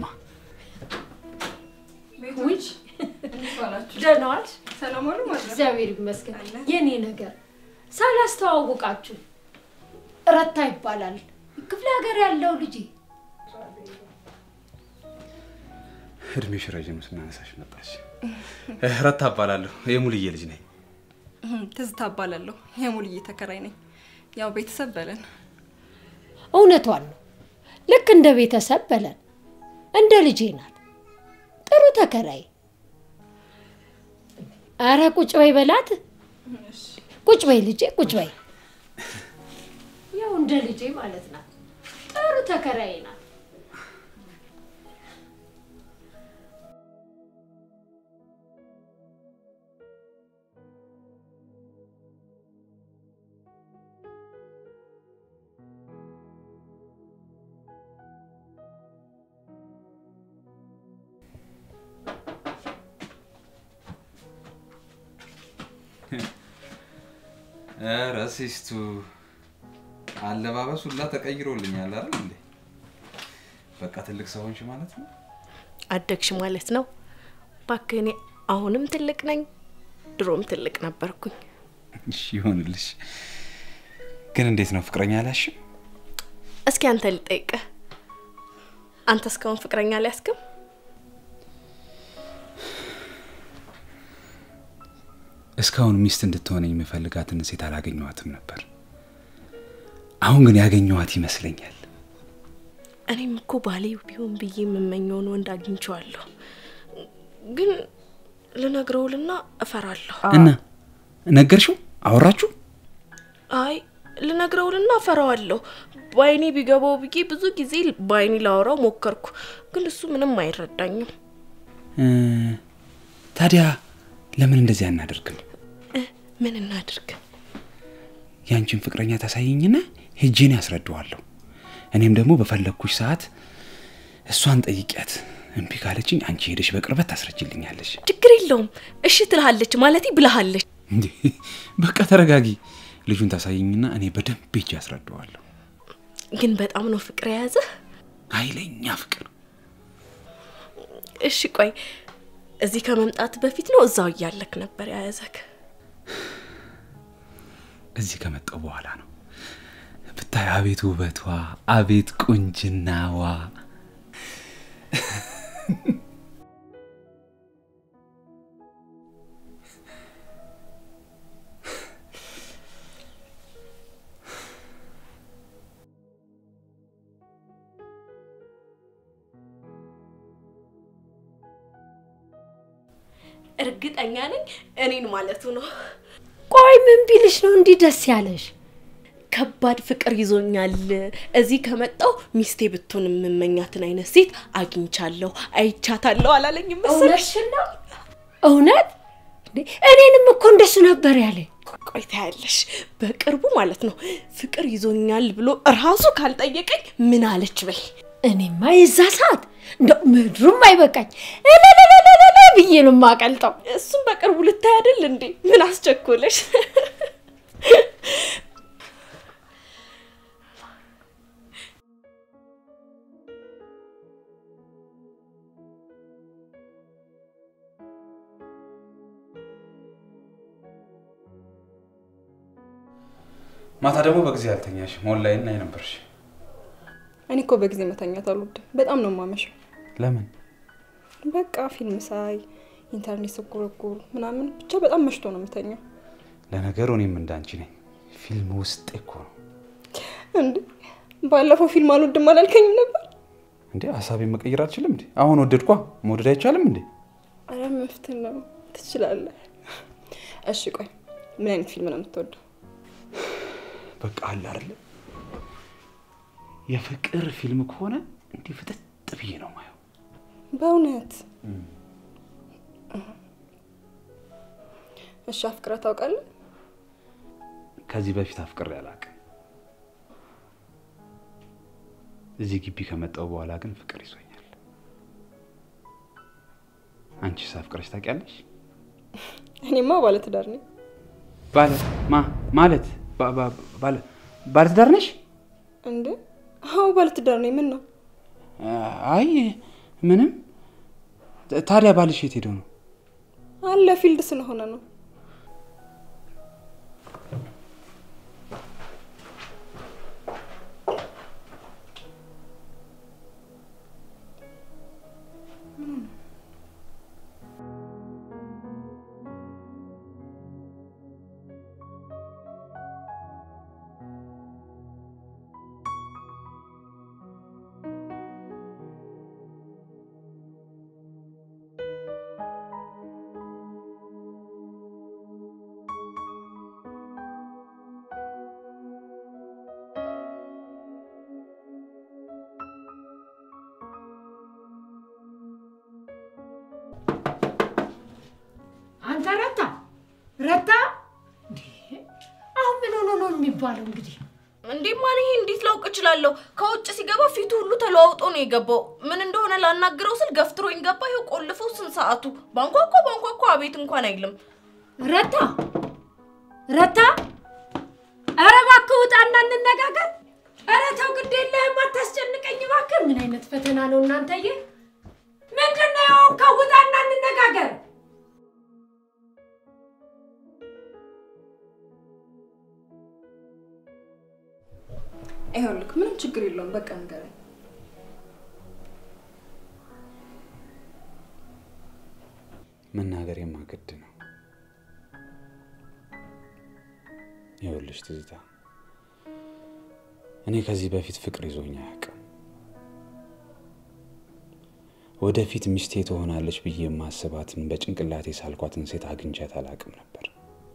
ቤቶች እንዴት ዋላችሁ? ደህና ዋልሽ? ሰላም ዋሉ ማለት ነው። እግዚአብሔር ይመስገን። የኔ ነገር ሳላስተዋውቃችሁ ረታ ይባላል። ክፍለ ሀገር ያለው ልጅ እድሜሽ ረዥም ስናነሳሽ መጣች። ረታ እባላለሁ የሙልዬ ልጅ ነኝ። ትዝታ እባላለሁ። የሙልዬ ተከራይ ነኝ። ያው ቤተሰብ በለን። እውነቷን ነው። ልክ እንደ ቤተሰብ በለን፣ እንደ ልጄ ናት። ጥሩ ተከራይ። አረ ቁጭ በይ በላት። ቁጭ በይ ልጄ፣ ቁጭ በይ። ያው እንደ ልጄ ማለት ናት። ጥሩ ተከራይ ናት። ኧረ ሲስቱ አለባበስ ሁላ ተቀይሮልኛል አይደል እንዴ? በቃ ትልቅ ሰው ሆንሽ ማለት ነው። አደግሽ ማለት ነው። እባክህ እኔ አሁንም ትልቅ ነኝ፣ ድሮም ትልቅ ነበርኩኝ። እሺ ይሆንልሽ። ግን እንዴት ነው ፍቅረኛ አልያዝሽም? እስኪ አንተ ልጠይቅህ፣ አንተ እስካሁን ፍቅረኛ አልያዝክም? እስካሁን ሚስት እንድትሆነኝ የምፈልጋትን ሴት አላገኘኋትም ነበር። አሁን ግን ያገኘኋት ይመስለኛል። እኔም እኮ ባሌ ቢሆን ብዬ የምመኘውን ወንድ አግኝቼዋለሁ፣ ግን ልነግረውልና እፈራለሁ። እና ነገርሽው? አወራችሁ? አይ ልነግረውልና እፈራዋለሁ። በአይኔ ቢገባው ብዬ ብዙ ጊዜ በአይኔ ላወራው ሞከርኩ፣ ግን እሱ ምንም አይረዳኝም። እ፣ ታዲያ ለምን እንደዚህ አናደርግም? እ፣ ምን እናድርግ? ያንቺን ፍቅረኛ ታሳየኝና ሄጄን ያስረዳዋለሁ። እኔም ደግሞ በፈለግኩሽ ሰዓት እሷን ጠይቂያት። እምቢ ካለችኝ አንቺ ሄደሽ በቅርበት ታስረጅልኛለሽ። ችግር የለውም እሺ ትልሃለች ማለት ብልሃለች። እንዴ በቃ ተረጋጊ። ልጁን ታሳየኝና እኔ በደንብ ሄጄ ያስረዳዋለሁ። ግን በጣም ነው ፍቅር የያዘህ። ኃይለኛ ፍቅር። እሺ ቆይ እዚህ ከመምጣት በፊት ነው እዛው እያለክ ነበር የያዘክ? እዚህ ከመጣው በኋላ ነው። ብታይ አቤት ውበቷ፣ አቤት ቁንጅናዋ። እርግጠኛ ነኝ እኔን ማለቱ ነው። ቆይ ምን ቢልሽ ነው እንዲህ ደስ ያለሽ? ከባድ ፍቅር ይዞኛል። እዚህ ከመጣው ሚስቴ ብትሆን የምመኛትን አይነት ሴት አግኝቻለሁ፣ አይቻታለሁ አላለኝም መሰለሽ? እውነትሽን ነው? እውነት እንዴ? እኔንም እኮ እንደሱ ነበር ያለኝ። ቆይ ታያለሽ፣ በቅርቡ ማለት ነው ፍቅር ይዞኛል ብሎ እራሱ ካልጠየቀኝ ምን አለች በይ። እኔማ የዛ ሰዓት እንደው ምድሩም አይበቃኝ እልልልልልል ብዬ ነው የማቀልጠው። እሱም በቅርቡ ልታይ አይደል እንዴ? ምን አስቸኮለሽ? ማታ ደግሞ በጊዜ አልተኛሽም፣ ኦንላይን ላይ ነበርሽ። እኔ እኮ በጊዜ መተኛት አልወድም። በጣም ነው የማመሸው። ለምን? በቃ ፊልም ሳይ ኢንተርኔት ስጎረጎር ምናምን ብቻ በጣም መሽቶ ነው የምተኛው። ለነገሩ እኔም እንዳንቺ ነኝ። ፊልም ውስጥ እኮ ነው እንዴ ባለፈው ፊልም አልወድም አላልከኝም ነበር? እንዴ። ሀሳቤን መቀየር አልችልም እንዴ? አሁን ወደድኳ። መውደድ አይቻልም እንዴ? አረ መፍትህ ነው ትችላለህ። እሺ ቆይ ምን አይነት ፊልም ነው የምትወደው? በቃ አለ አይደለ የፍቅር ፊልም ከሆነ እንዲህ ፍጥጥ ብዬ ነው ማየው። በእውነት እሺ አፍቅረህ ታውቃለህ? ከዚህ በፊት አፍቅሬ አላውቅም። እዚህ ግቢ ከመጣሁ በኋላ ግን ፍቅር ይዞኛል። አንቺስ አፍቅረሽ ታውቂያለሽ? እኔማ ባለትዳር ነኝ። ባለ ማ ማለት ባ- ባ- ባለ ባለትዳር ነሽ? እንዴ አዎ ባለትዳር ነኝ። ምን ነው አይ ምንም። ታዲያ ባልሽ የት ሄደው ነው? አለ ፊልድ ስለሆነ ነው። አንተ ረታ ረታ፣ እንዴ! አሁን ምን ሆኖ ነው የሚባለው? እንግዲህ እንዴ ማን ይሄ እንዴት ላውቅ እችላለሁ? ከውጭ ሲገባ ፊቱ ሁሉ ተለዋውጦ ነው የገባው። ምን እንደሆነ ላናግረው ስል ገፍትሮኝ ገባ። ይኸው ቆልፈው ስንት ሰዓቱ። ባንኳኳ ባንኳኳ አቤት እንኳን አይልም። ረታ ረታ፣ ኧረ እባክህ ውጣና እንነጋገር። ኧረ ተው ግድ የለህም አታስጨንቀኝ እባክህ። ምን አይነት ፈተና ነው እናንተዬ? ምንድን ነው የሆንከው? ውጣና እንነጋገር። ይኸውልህ ምንም ችግር የለውም። በቃ ንገረኝ። መናገር የማገድ ነው። ይኸውልሽ ትዝታ፣ እኔ ከዚህ በፊት ፍቅር ይዞኝ አያውቅም። ወደፊት ሚስቴ ትሆናለች ብዬ የማስባትን በጭንቅላቴ ሳልኳትን ሴት አግኝቻት አላውቅም ነበር።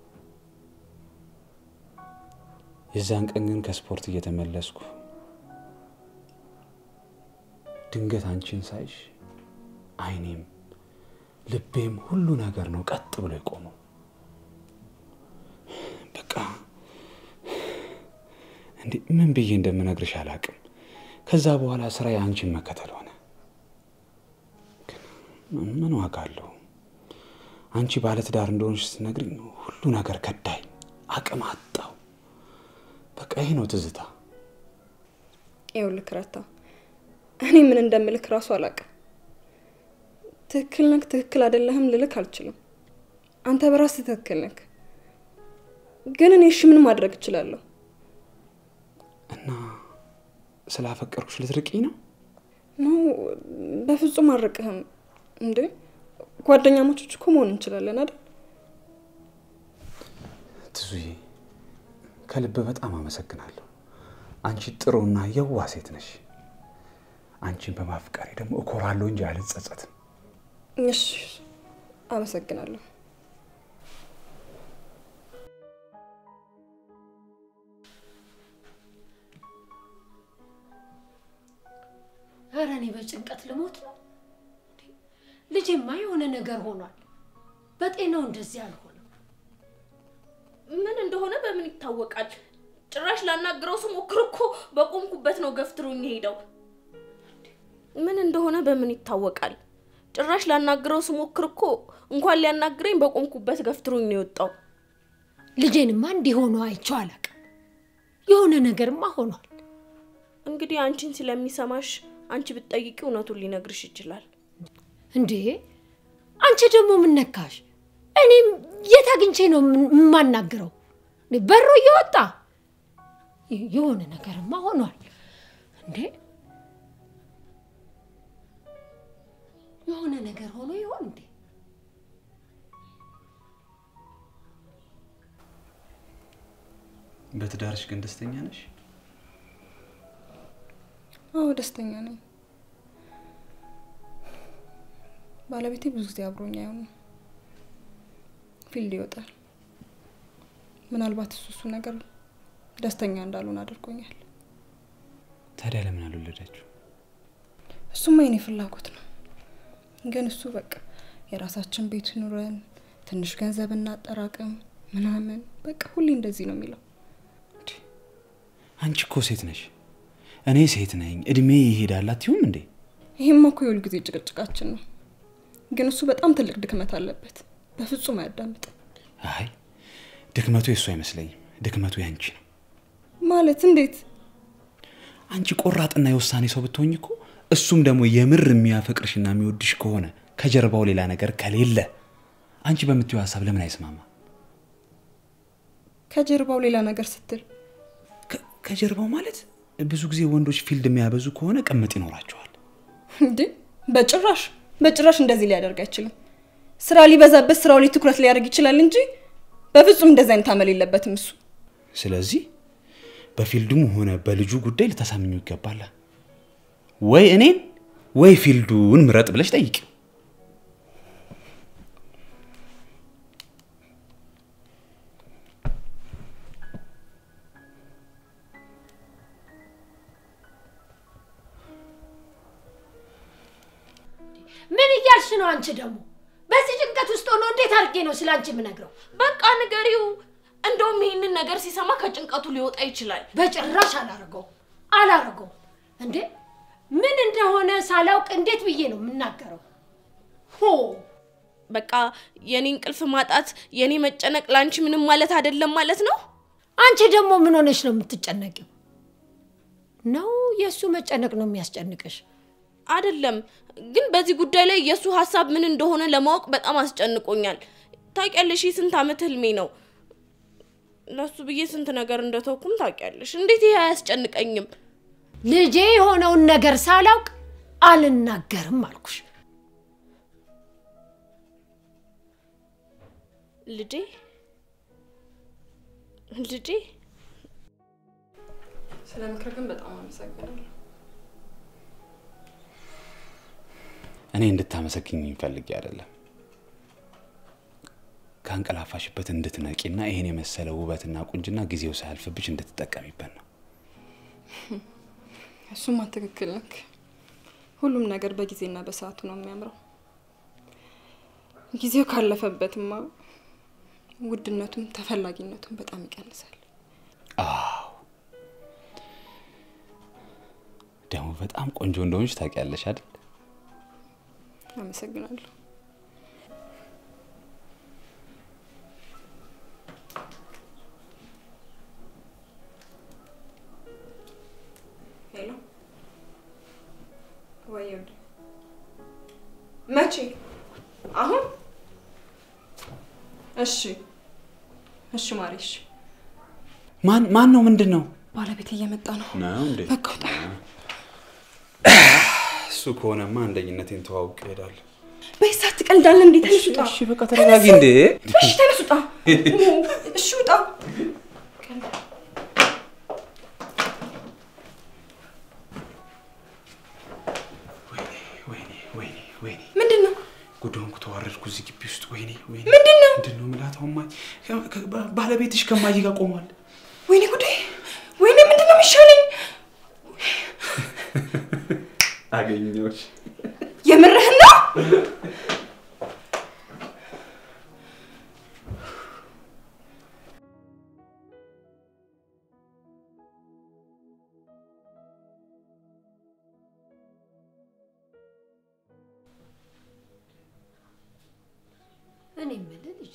የዛን ቀን ግን ከስፖርት እየተመለስኩ ድንገት አንቺን ሳይሽ አይኔም ልቤም ሁሉ ነገር ነው ቀጥ ብሎ የቆመው። በቃ እንዴ ምን ብዬ እንደምነግርሽ አላውቅም። ከዛ በኋላ ስራ የአንቺን መከተል ሆነ። ግን ምን ዋጋ አለው? አንቺ ባለትዳር እንደሆንሽ ስትነግሪኝ ሁሉ ነገር ከዳኝ፣ አቅም አጣው። በቃ ይሄ ነው ትዝታ። ይኸውልህ ረታ፣ እኔ ምን እንደምልክ እራሱ አላውቅም። ትክክል ነክ ትክክል አይደለህም ልልክ አልችልም። አንተ በራስህ ትክክል ነክ። ግን እኔ እሺ ምን ማድረግ እችላለሁ? እና ስላፈቀርኩሽ ልትርቂኝ ነው? ኖ በፍጹም አልርቅህም። እንዴ ጓደኛሞቾች እኮ መሆን እንችላለን አይደል? ትዙዬ ከልብ በጣም አመሰግናለሁ። አንቺ ጥሩና የዋ ሴት ነሽ። አንቺን በማፍቀሬ ደግሞ እኮራለሁ እንጂ አልጸጸትም። እሺ አመሰግናለሁ። ኧረ እኔ በጭንቀት ልሞት ነው። እንዴ! ልጄማ የሆነ ነገር ሆኗል። በጤናው እንደዚህ አልሆነም። ምን እንደሆነ በምን ይታወቃል? ጭራሽ ላናግረው ስሞክር እኮ በቆምኩበት ነው ገፍትሮኝ ሄደው። ምን እንደሆነ በምን ይታወቃል? ጭራሽ ላናግረው ስሞክር እኮ እንኳን ሊያናግረኝ በቆምኩበት ገፍትሮኝ ነው የወጣው። ልጄንማ እንዲሆኑ አይቼው አላውቅም። የሆነ ነገርማ ሆኗል። እንግዲህ አንቺን ስለሚሰማሽ አንቺ ብትጠይቂ እውነቱን ሊነግርሽ ይችላል። እንዴ አንቺ ደግሞ ምን ነካሽ? እኔም የት አግኝቼ ነው የምን- የማናግረው? በሮ እየወጣ የሆነ ነገርማ ሆኗል። እንዴ የሆነ ነገር ሆኖ ይሆን እንዴ? በትዳርሽ ግን ደስተኛ ነሽ? አዎ ደስተኛ ነኝ። ባለቤቴ ብዙ ጊዜ አብሮኝ አይሆንም፣ ፊልድ ይወጣል። ምናልባት እሱ እሱ ነገር ደስተኛ እንዳልሆን አድርጎኛል። ታዲያ ለምን አልወለዳችሁ? እሱማ የኔ ፍላጎት ነው፣ ግን እሱ በቃ የራሳችን ቤት ኑረን ትንሽ ገንዘብ እናጠራቅም ምናምን በቃ ሁሌ እንደዚህ ነው የሚለው። አንቺ እኮ ሴት ነሽ፣ እኔ ሴት ነኝ፣ እድሜ ይሄዳል አትይውም እንዴ? ይህማ እኮ የሁል ጊዜ ጭቅጭቃችን ነው፣ ግን እሱ በጣም ትልቅ ድክመት አለበት። በፍጹም አያዳምጥም። አይ ድክመቱ የእሱ አይመስለኝም፣ ድክመቱ ያንቺ ነው። ማለት እንዴት? አንቺ ቆራጥና የውሳኔ ሰው ብትሆኝ እኮ እሱም ደግሞ የምር የሚያፈቅርሽና የሚወድሽ ከሆነ ከጀርባው ሌላ ነገር ከሌለ አንቺ በምትዩ ሀሳብ ለምን አይስማማ? ከጀርባው ሌላ ነገር ስትል ከ- ከጀርባው ማለት ብዙ ጊዜ ወንዶች ፊልድ የሚያበዙ ከሆነ ቅምጥ ይኖራቸዋል። እንዴ? በጭራሽ በጭራሽ እንደዚህ ሊያደርግ አይችልም። ስራ ሊበዛበት ስራው ላይ ትኩረት ሊያደርግ ይችላል እንጂ በፍጹም እንደዚህ አይነት አመል የለበትም እሱ። ስለዚህ በፊልዱም ሆነ በልጁ ጉዳይ ልታሳምኙ ይገባል። ወይ እኔን ወይ ፊልዱን ምረጥ ብለሽ ጠይቂ። ምን እያልሽ ነው አንቺ ደግሞ? በዚህ ጭንቀት ውስጥ ሆኖ እንዴት አድርጌ ነው ስለ አንቺ የምነግረው? በቃ ንገሪው። እንደውም ይህንን ነገር ሲሰማ ከጭንቀቱ ሊወጣ ይችላል። በጭራሽ አላረገው አላረገው። እንዴ ምን እንደሆነ ሳላውቅ እንዴት ብዬ ነው የምናገረው? ሆ በቃ የኔ እንቅልፍ ማጣት፣ የኔ መጨነቅ ለአንቺ ምንም ማለት አይደለም ማለት ነው። አንቺ ደግሞ ምን ሆነሽ ነው የምትጨነቂው? ነው የእሱ መጨነቅ ነው የሚያስጨንቅሽ? አይደለም ግን በዚህ ጉዳይ ላይ የእሱ ሀሳብ ምን እንደሆነ ለማወቅ በጣም አስጨንቆኛል። ታውቂያለሽ፣ ይህ ስንት ዓመት ህልሜ ነው። ለሱ ብዬ ስንት ነገር እንደተውኩም ታውቂያለሽ። እንዴት ይሄ አያስጨንቀኝም? ልጄ የሆነውን ነገር ሳላውቅ አልናገርም አልኩሽ። ልጄ ልጄ ስለ ምክር ግን በጣም አመሰግናለሁ። እኔ እንድታመሰግኝ ፈልጌ አይደለም ከአንቀላፋሽበት እንድትነቂና ይሄን የመሰለ ውበትና ቁንጅና ጊዜው ሳያልፍብሽ እንድትጠቀሚበት ነው። እሱማ ትክክል ነክ። ሁሉም ነገር በጊዜና በሰዓቱ ነው የሚያምረው። ጊዜው ካለፈበትማ ውድነቱም ተፈላጊነቱም በጣም ይቀንሳል። አዎ ደግሞ በጣም ቆንጆ እንደሆንሽ ታውቂያለሽ አይደል? አመሰግናለሁ። ሄሎ፣ ወይ ወደ መቼ? አሁን? እሺ፣ እሺ ማሬ፣ እሺ። ማን ማን ነው? ምንድን ነው ባለቤት እየመጣ ነው። ነው እንዴ? በቃ ውጣ። እሱ ከሆነማ አንደኝነቴን ተዋውቅ እሄዳለሁ። በይሳት ትቀልዳለህ እንዴ? ተነስ ውጣ። እሺ በቃ ተረጋጊ እንዴ። እሺ ተነስ ውጣ። እሺ ውጣ። ወይኔ ወይኔ ወይኔ ምንድን ነው? ጉዳዩን ተዋረድኩ እዚህ ግቢ ውስጥ። ወይኔ ወይኔ ምንድን ነው? ምንድን ነው የምላት? አሁን ማ- ከ- ከ- ባለቤትሽ ከማዬ ጋር ቆሟል። ወይኔ ጉዴ! ወይኔ ምንድን ነው የሚሻለኝ? አገኘሁሽ። የምርህን ነው? እኔ የምልህ ልጄ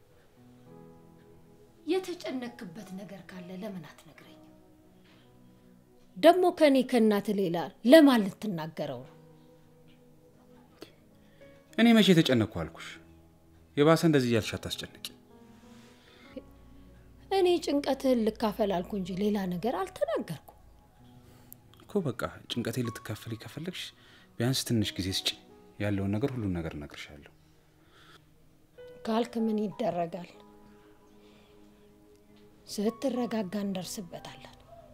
የተጨነክበት ነገር ካለ ለምን አትነግረኝም? ደግሞ ከእኔ ከእናት ሌላ ለማን ልትናገረው ነው? እኔ መቼ የተጨነቅኩ አልኩሽ? የባሰ እንደዚህ እያልሽ አታስጨንቂ። እኔ ጭንቀትህን ልካፈል አልኩ እንጂ ሌላ ነገር አልተናገርኩ። እኮ በቃ ጭንቀቴ ልትካፈል ከፈለግሽ ቢያንስ ትንሽ ጊዜ ስጪ። ያለውን ነገር ሁሉን ነገር እነግርሻለሁ። ካልክ ምን ይደረጋል? ስትረጋጋ እንደርስበታለን።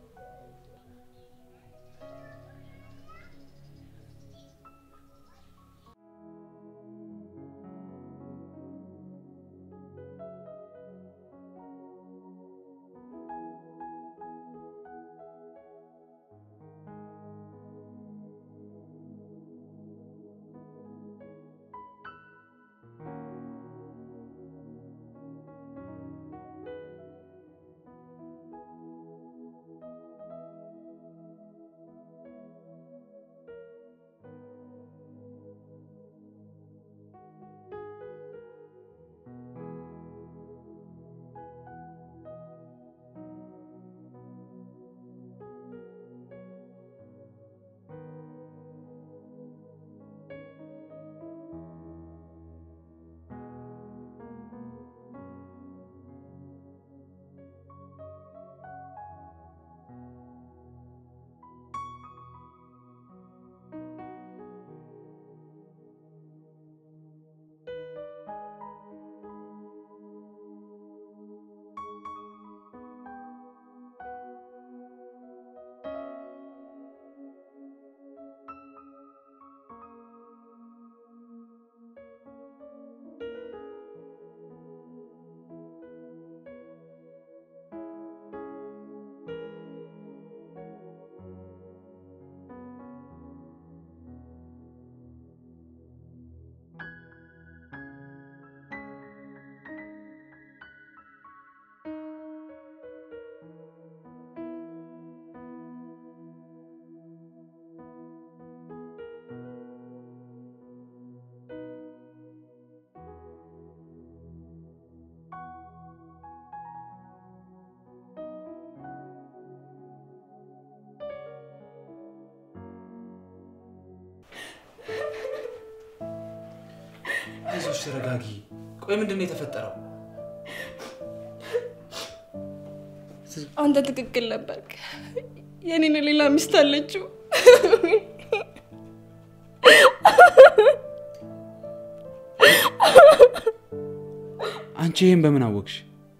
አይዞሽ፣ ተረጋጊ። ቆይ ምንድን ነው የተፈጠረው? አንተ ትክክል ነበርክ። የኔን ሌላ ሚስት አለችው። አንቺ ይህን በምን አወቅሽ?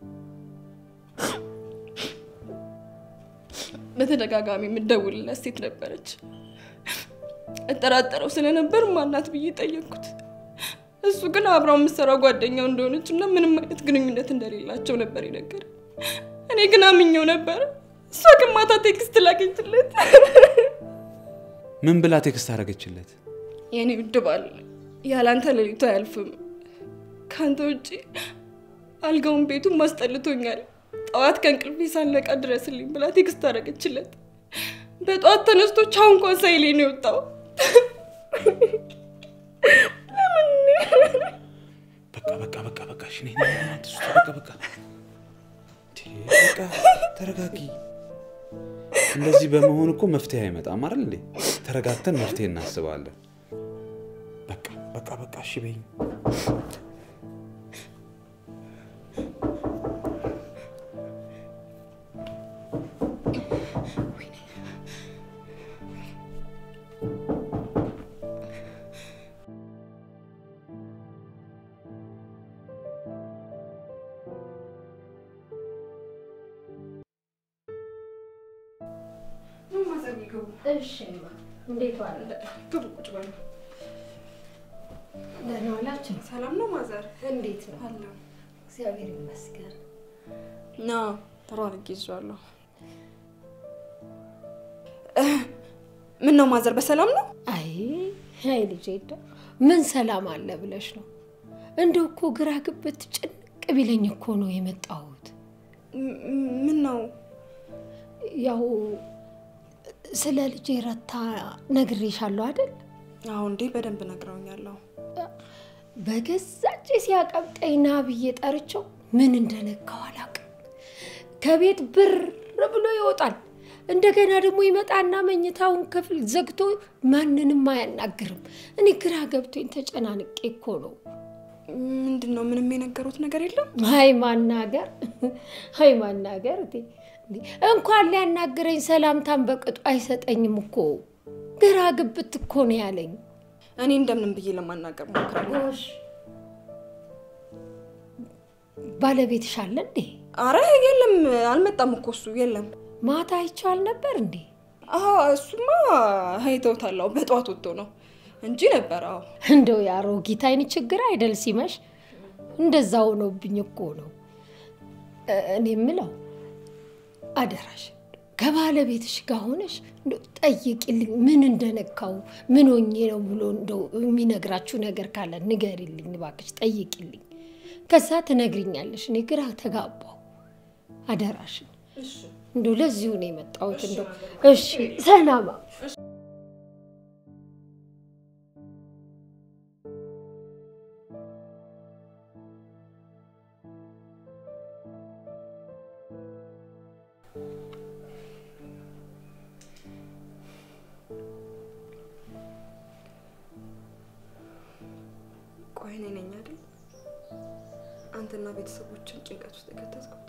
በተደጋጋሚ የምደውልለት ሴት ነበረች። እጠራጠረው ስለነበር ማናት ብዬ ጠየቅኩት። እሱ ግን አብራው የምትሰራ ጓደኛው እንደሆነች እና ምንም አይነት ግንኙነት እንደሌላቸው ነበር የነገረ። እኔ ግን አምኜው ነበር። እሷ ግን ማታ ቴክስት ላገኝችለት። ምን ብላ ቴክስት አደረገችለት? የኔ ውድ ባል ያላንተ ሌሊቱ አያልፍም። ከአንተ ውጭ አልጋውን ቤቱን ማስጠልቶኛል። ጠዋት ከእንቅልፌ ሳልነቃ ድረስልኝ ብላ ቴክስት አደረገችለት። በጠዋት ተነስቶ ቻው እንኳን ሳይለኝ ነው የወጣው። በቃ በቃ በቃ በቃ እሺ፣ ነይ ነይ ነይ፣ አትስቱ፣ በቃ በቃ እንዴ፣ በቃ ተረጋጊ። እንደዚህ በመሆን እኮ መፍትሄ አይመጣም አይደል እንዴ? ተረጋግተን መፍትሄ እናስባለን። በቃ በቃ በቃ እሺ በይኝ። እሺ እማ፣ እንዴት ዋለ? ግቡ፣ ቁጭ በሉ። ደህና ዋላችሁ? ሰላም ነው ማዘር? እንዴት ነው? አለሁ። እግዚአብሔር ይመስገን። ና ጥሩ አድርጌ ይዤዋለሁ። ምን ነው ማዘር፣ በሰላም ነው? አይ አይ ልጄ፣ እንደው ምን ሰላም አለ ብለሽ ነው? እንደው እኮ ግራ ግብት ጭንቅ ቢለኝ እኮ ነው የመጣሁት። ም- ምን ነው? ያው ስለ ልጄ ረታ ነግሬሻለሁ አይደል? አሁ እንዴ፣ በደንብ ነግረውኛለሁ። በገዛ እጄ ሲያቀብጠኝ ና ብዬ ጠርቸው ምን እንደነካው አላውቅም። ከቤት ብር ብሎ ይወጣል። እንደገና ደግሞ ይመጣና መኝታውን ክፍል ዘግቶ ማንንም አያናግርም። እኔ ግራ ገብቶኝ ተጨናንቄ እኮ ነው። ምንድን ነው? ምንም የነገሩት ነገር የለም? ሀይ ማናገር ሀይ ማናገር እቴ፣ እንዴ! እንኳን ሊያናግረኝ ሰላምታን በቅጡ አይሰጠኝም እኮ ግራ ግብት እኮ ነው ያለኝ። እኔ እንደምንም ብዬ ለማናገር ሞክራለሁ። ጎሽ ባለቤትሽ አለ እንዴ? አረ የለም፣ አልመጣም እኮ እሱ የለም። ማታ አይቼው አልነበር እንዴ? አሀ እሱማ አይተውታለሁ። በጠዋት ወጥቶ ነው እንጂ ነበር። አዎ እንደው የአሮጊት አይን ችግር አይደል ሲመሽ እንደዛ ሆኖብኝ እኮ ነው። እ- እኔ የምለው አደራሽ ከባለቤትሽ ጋር ሆነሽ እንደው ጠይቂልኝ፣ ምን እንደነካው ምን ሆኜ ነው ብሎ እንደው የሚነግራችሁ ነገር ካለ ንገሪልኝ እባክሽ፣ ጠይቂልኝ። ከዛ ትነግሪኛለሽ። እኔ ግራ ተጋባው። አደራሽን እንደው ለዚሁ ነው የመጣሁት። እንደው እሺ፣ ሰላማ ቆይ እኔ ነኝ አይደል አንተና ቤተሰቦችን ጭንቀት ውስጥ የከተትኩት?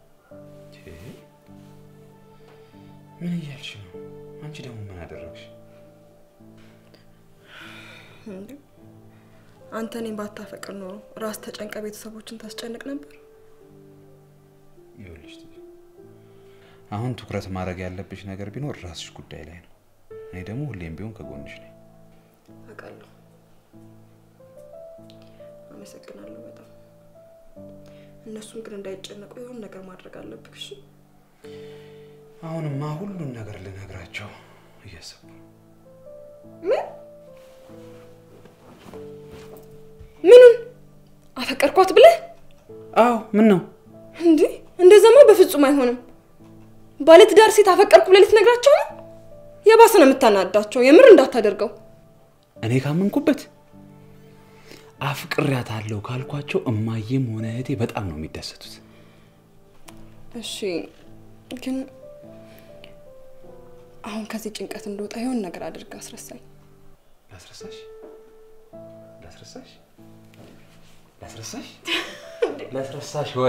ምን እያልሽ ነው? አንቺ ደግሞ ምን አደረግሽ? እንዴ አንተ እኔን ባታፈቅር ኖሮ ራስ ተጨንቀ ቤተሰቦችን ታስጨንቅ ነበር። ይኸውልሽ ትዬ፣ አሁን ትኩረት ማድረግ ያለብሽ ነገር ቢኖር ራስሽ ጉዳይ ላይ ነው። እኔ ደግሞ ሁሌም ቢሆን ከጎንሽ ነኝ። አውቃለሁ። አመሰግናለሁ በጣም። እነሱም ግን እንዳይጨነቁ የሆነ ነገር ማድረግ አለብህ። እሺ አሁንማ ሁሉን ነገር ልነግራቸው እያሰብኩ ነው። ምኑን አፈቀርኳት ብለህ አዎ፣ ምን ነው እንዴ? እንደዛማ በፍጹም አይሆንም። ባለትዳር ሴት አፈቀርኩ ብለህ ልትነግራቸው ነው? የባሰ ነው የምታናዳቸው። የምር እንዳታደርገው። እኔ ካመንኩበት አፍቅሬያታለሁ ካልኳቸው እማዬም ሆነ እህቴ በጣም ነው የሚደሰቱት። እሺ ግን አሁን ከዚህ ጭንቀት እንደወጣ የሆነ ነገር አድርግ፣ አስረሳኝ። ላስረሳሽ ላስረሳሽ ላስረሳሽ ላስረሳሽ ወይ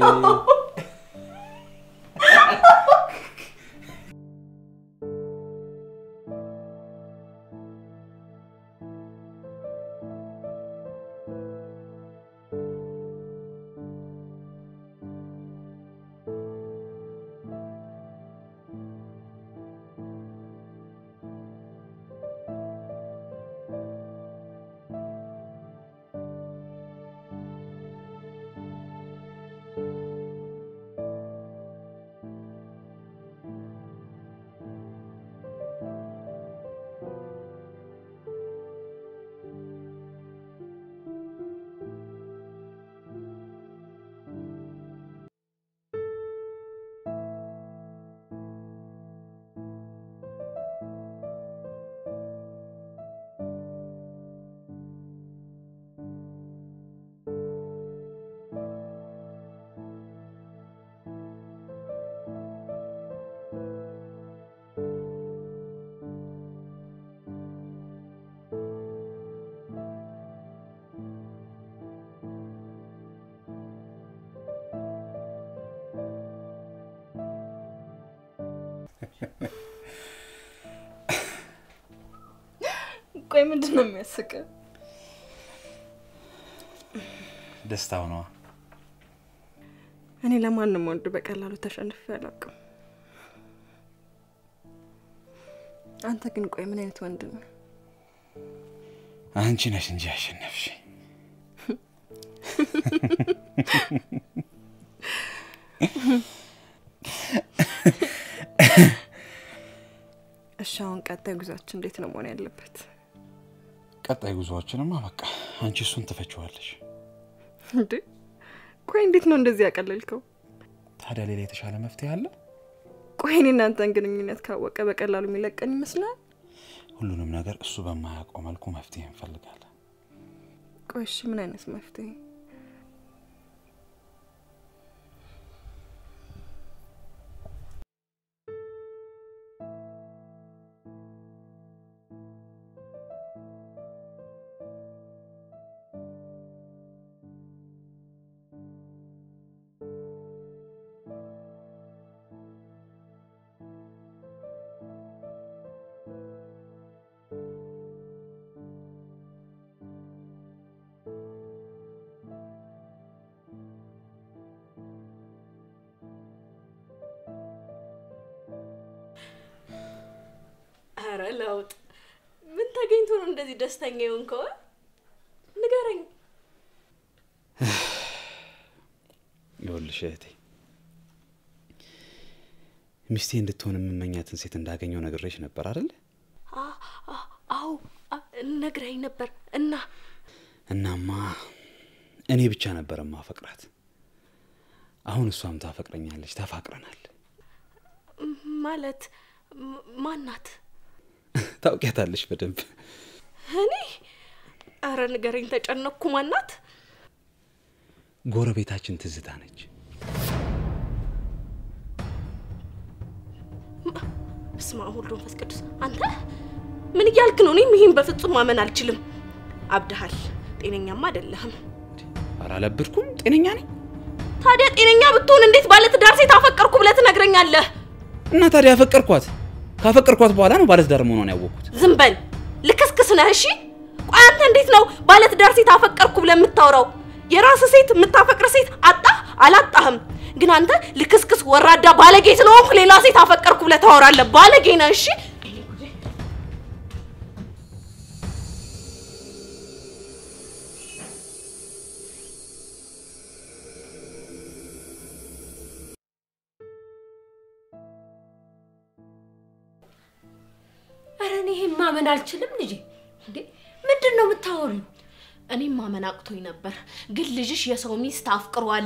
ቆይ ምንድን ነው የሚያስቅ? ደስታው ነዋ። እኔ ለማንም ወንድ በቀላሉ ተሸንፌ አላውቅም። አንተ ግን ቆይ ምን አይነት ወንድ ነው? አንቺ ነሽ እንጂ ያሸነፍሽ። እሺ አሁን ቀጣይ ጉዟችን እንዴት ነው መሆን ያለበት? ቀጣይ ጉዞዎችንማ በቃ አንቺ እሱን ትፈችዋለሽ። እንዴ ቆይ እንዴት ነው እንደዚህ ያቀለልከው? ታዲያ ሌላ የተሻለ መፍትሄ አለ? ቆይ እኔ እናንተን ግንኙነት ካወቀ በቀላሉ የሚለቀን ይመስላል? ሁሉንም ነገር እሱ በማያውቀው መልኩ መፍትሄ እንፈልጋለን። ቆይ እሺ፣ ምን አይነት መፍትሄ? ኧረ ለውጥ ምን ተገኝቶ ነው እንደዚህ ደስተኛ የሆንከው? ንገረኝ። ይኸውልሽ እህቴ ሚስቴ እንድትሆን የምመኛትን ሴት እንዳገኘው ነግሬሽ ነበር አይደል? አ- አ- አዎ አ- ነግረኸኝ ነበር እና እናማ እኔ ብቻ ነበር ማፈቅራት። አሁን እሷም ታፈቅረኛለች። ተፋቅረናል። ማለት ም- ማናት? ታውቂያታለሽ በደንብ። እኔ አረ ንገረኝ፣ ተጨነቅኩ። ማናት? ጎረቤታችን ትዝታ ነች። በስመ አብ ወወልድ ወመንፈስ ቅዱስ። አንተ ምን እያልክ ነው? እኔም ይህን በፍጹም ማመን አልችልም። አብድሃል። ጤነኛማ አይደለህም። ኧረ አላበድኩም፣ ጤነኛ ነኝ። ታዲያ ጤነኛ ብትሆን እንዴት ባለትዳር ሴት አፈቀርኩ ብለህ ትነግረኛለህ? እና ታዲያ ያፈቀርኳት ካፈቀርኳት በኋላ ነው ባለትዳር መሆኗን ያወቅኩት። ዝም በል ልክስክስ ነህ። እሺ ቆይ አንተ እንዴት ነው ባለትዳር ሴት አፈቀርኩ ብለህ የምታወራው? የራስህ ሴት የምታፈቅር ሴት አጣህ አላጣህም። ግን አንተ ልክስክስ ወራዳ ባለጌ ስለሆንኩ ሌላ ሴት አፈቀርኩ ብለህ ታወራለህ። ባለጌ ነህ። እሺ ኧረ እኔ ይሄን ማመን አልችልም ልጄ። እንዴ ምንድን ነው የምታወሪው? እኔም ማመን አቅቶኝ ነበር፣ ግን ልጅሽ የሰው ሚስት አፍቅሯል።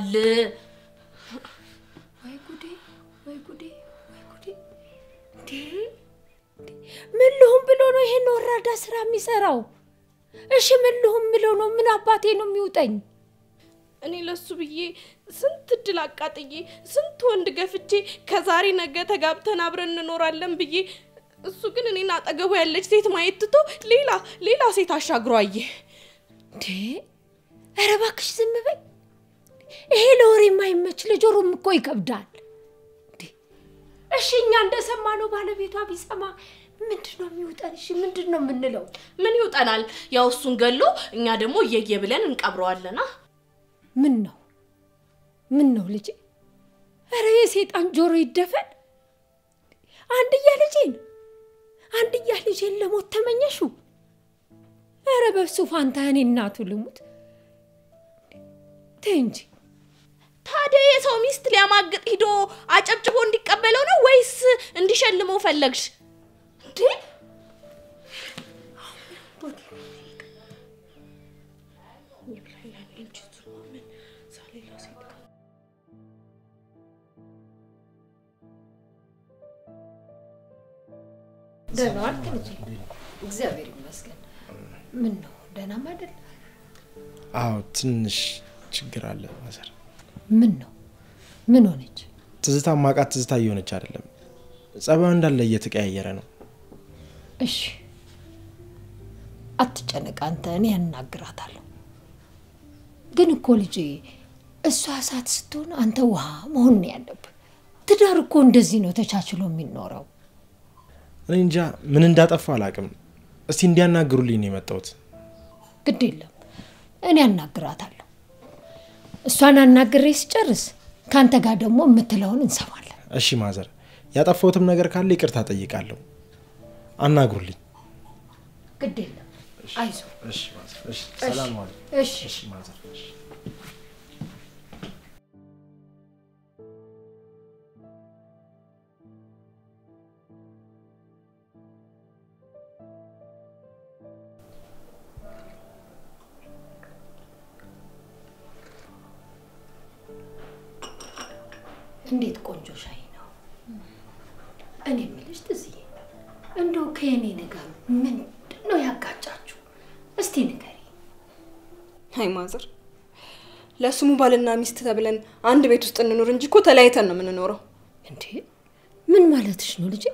ወይ ጉዴ፣ ወይ ጉዴ፣ ወይ ጉዴ! እንዴ እንዴ! ምን ልሁን ብሎ ነው ይሄን ወራዳ ስራ የሚሰራው? እሺ ምን ልሁን ብሎ ነው? ምን አባቴ ነው የሚውጠኝ? እኔ ለሱ ብዬ ስንት እድል አቃጥዬ ስንት ወንድ ገፍቼ ከዛሬ ነገ ተጋብተን አብረን እንኖራለን ብዬ እሱ ግን እኔን አጠገቡ ያለች ሴት ማየት ትቶ ሌላ ሌላ ሴት አሻግሮ አየ። እንዴ ኧረ እባክሽ ዝም በይ። ይሄ ለወሬ የማይመች ለጆሮም እኮ ይከብዳል። እንዴ እሺ እኛ እንደሰማነው ባለቤቷ ቢሰማ ምንድን ነው የሚውጠን? እሺ ምንድን ነው የምንለው? ምን ይውጠናል? ያው እሱን ገሎ እኛ ደግሞ እየየ ብለን እንቀብረዋለና። ምን ነው ምን ነው ልጄ? ኧረ የሴጣን ጆሮ ይደፈን። አንድያ ልጄን አንድያ ልጄን ለሞት ተመኘሹ? ኧረ በሱ ፋንታ እኔ እናቱ ልሙት። ተይ እንጂ ታዲያ የሰው ሚስት ሊያማግጥ ሂዶ አጨብጭቦ እንዲቀበለው ነው ወይስ እንዲሸልመው ፈለግሽ እንዴ? ደህና ዋልክ ልጄ? እግዚአብሔር ይመስገን። ምን ነው ደህናም አይደል? አዎ ትንሽ ችግር አለ ማዘር። ምን ነው ምን ሆነች? ትዝታ ማቃት ትዝታ እየሆነች አይደለም። ጸባዩ እንዳለ እየተቀያየረ ነው። እሺ አትጨነቅ አንተ፣ እኔ ያናግራታለሁ። ግን እኮ ልጄ እሷ እሳት ስትሆን አንተ ውሃ መሆን ነው ያለብህ። ትዳር እኮ እንደዚህ ነው ተቻችሎ የሚኖረው። እኔ እንጃ ምን እንዳጠፋ አላቅም። እስቲ እንዲያናግሩልኝ ነው የመጣሁት። ግድ የለም እኔ ያናግራታለሁ። እሷን አናግሬ ስጨርስ ከአንተ ጋር ደግሞ የምትለውን እንሰማለን። እሺ ማዘር፣ ያጠፋሁትም ነገር ካለ ይቅርታ ጠይቃለሁ። አናግሩልኝ። ግድ የለም አይዞ። እሺ ማዘር፣ እሺ ሰላም ዋሉ። እሺ እሺ ማዘር፣ እሺ እንዴት ቆንጆ ሻይ ነው። እኔ የምልሽ ትዝዬ፣ እንደው ከየኔ ነገር ምንድን ነው ያጋጫችሁ? እስቲ ንገሪ። አይ ማዘር፣ ለስሙ ባልና ሚስት ተብለን አንድ ቤት ውስጥ እንኖር እንጂ እኮ ተለያይተን ነው የምንኖረው። እንዴ ምን ማለትሽ ነው ልጄ?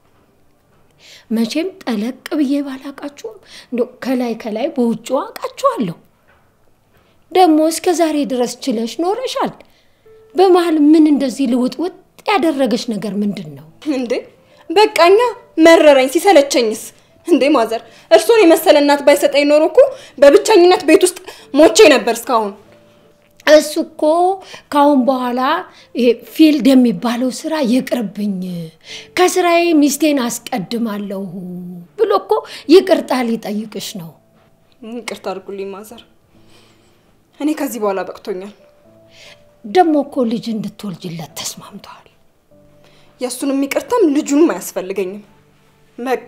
መቼም ጠለቅ ብዬ ባላቃችሁም እንደው ከላይ ከላይ በውጭው አውቃችኋለሁ። ደግሞ እስከ ዛሬ ድረስ ችለሽ ኖረሻል። በመሀል ምን እንደዚህ ልውጥውጥ ያደረገች ነገር ምንድን ነው? እንዴ በቃኛ መረረኝ፣ ሲሰለቸኝስ። እንዴ ማዘር፣ እርሶን የመሰለ እናት ባይሰጠኝ ኖሮ እኮ በብቸኝነት ቤት ውስጥ ሞቼ ነበር እስካሁን። እሱ እኮ ካሁን በኋላ ይሄ ፊልድ የሚባለው ስራ ይቅርብኝ፣ ከስራዬ ሚስቴን አስቀድማለሁ ብሎ እኮ ይቅርታ ሊጠይቅሽ ነው። ይቅርታ አድርጉልኝ ማዘር፣ እኔ ከዚህ በኋላ በቅቶኛል። ደግሞ እኮ ልጅ እንድትወልጅለት ተስማምተዋል። የእሱንም ይቅርታም ልጁንም አያስፈልገኝም። በቃ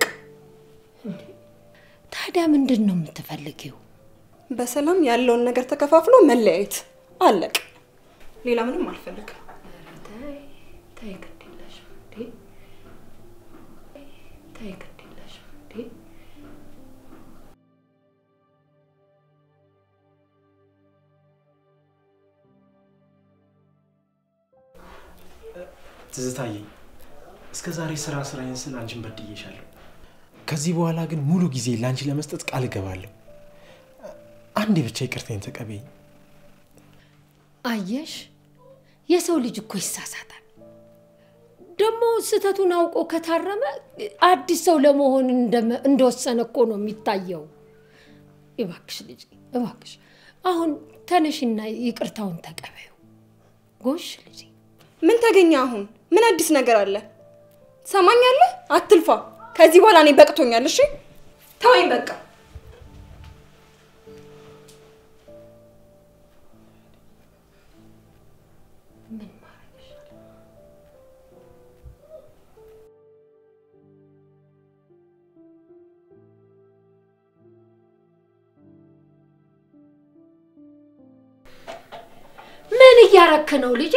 ታዲያ ምንድን ነው የምትፈልጊው? በሰላም ያለውን ነገር ተከፋፍሎ መለያየት አለቅ። ሌላ ምንም አልፈልግም። ተይ ግድ የለሽም እንዴ! ተይ ግድ የለሽም እንዴ! ትዝታዬ፣ እስከ ዛሬ ስራ ስራዬን ስል አንቺን በድዬሻለሁ። ከዚህ በኋላ ግን ሙሉ ጊዜ ለአንቺ ለመስጠት ቃል እገባለሁ። አንዴ ብቻ ይቅርታዬን ተቀበይኝ። አየሽ፣ የሰው ልጅ እኮ ይሳሳታል። ደግሞ ስህተቱን አውቆ ከታረመ አዲስ ሰው ለመሆን እንደመ- እንደወሰነ እኮ ነው የሚታየው። እባክሽ ልጅ እባክሽ፣ አሁን ተነሽና ይቅርታውን ተቀበዩ። ጎሽ ልጅ ምን ተገኘ አሁን? ምን አዲስ ነገር አለ? ትሰማኛለህ? አትልፋ። ከዚህ በኋላ እኔ በቅቶኛል። እሺ ተወኝ በቃ። ምን እያረክ ነው ልጄ?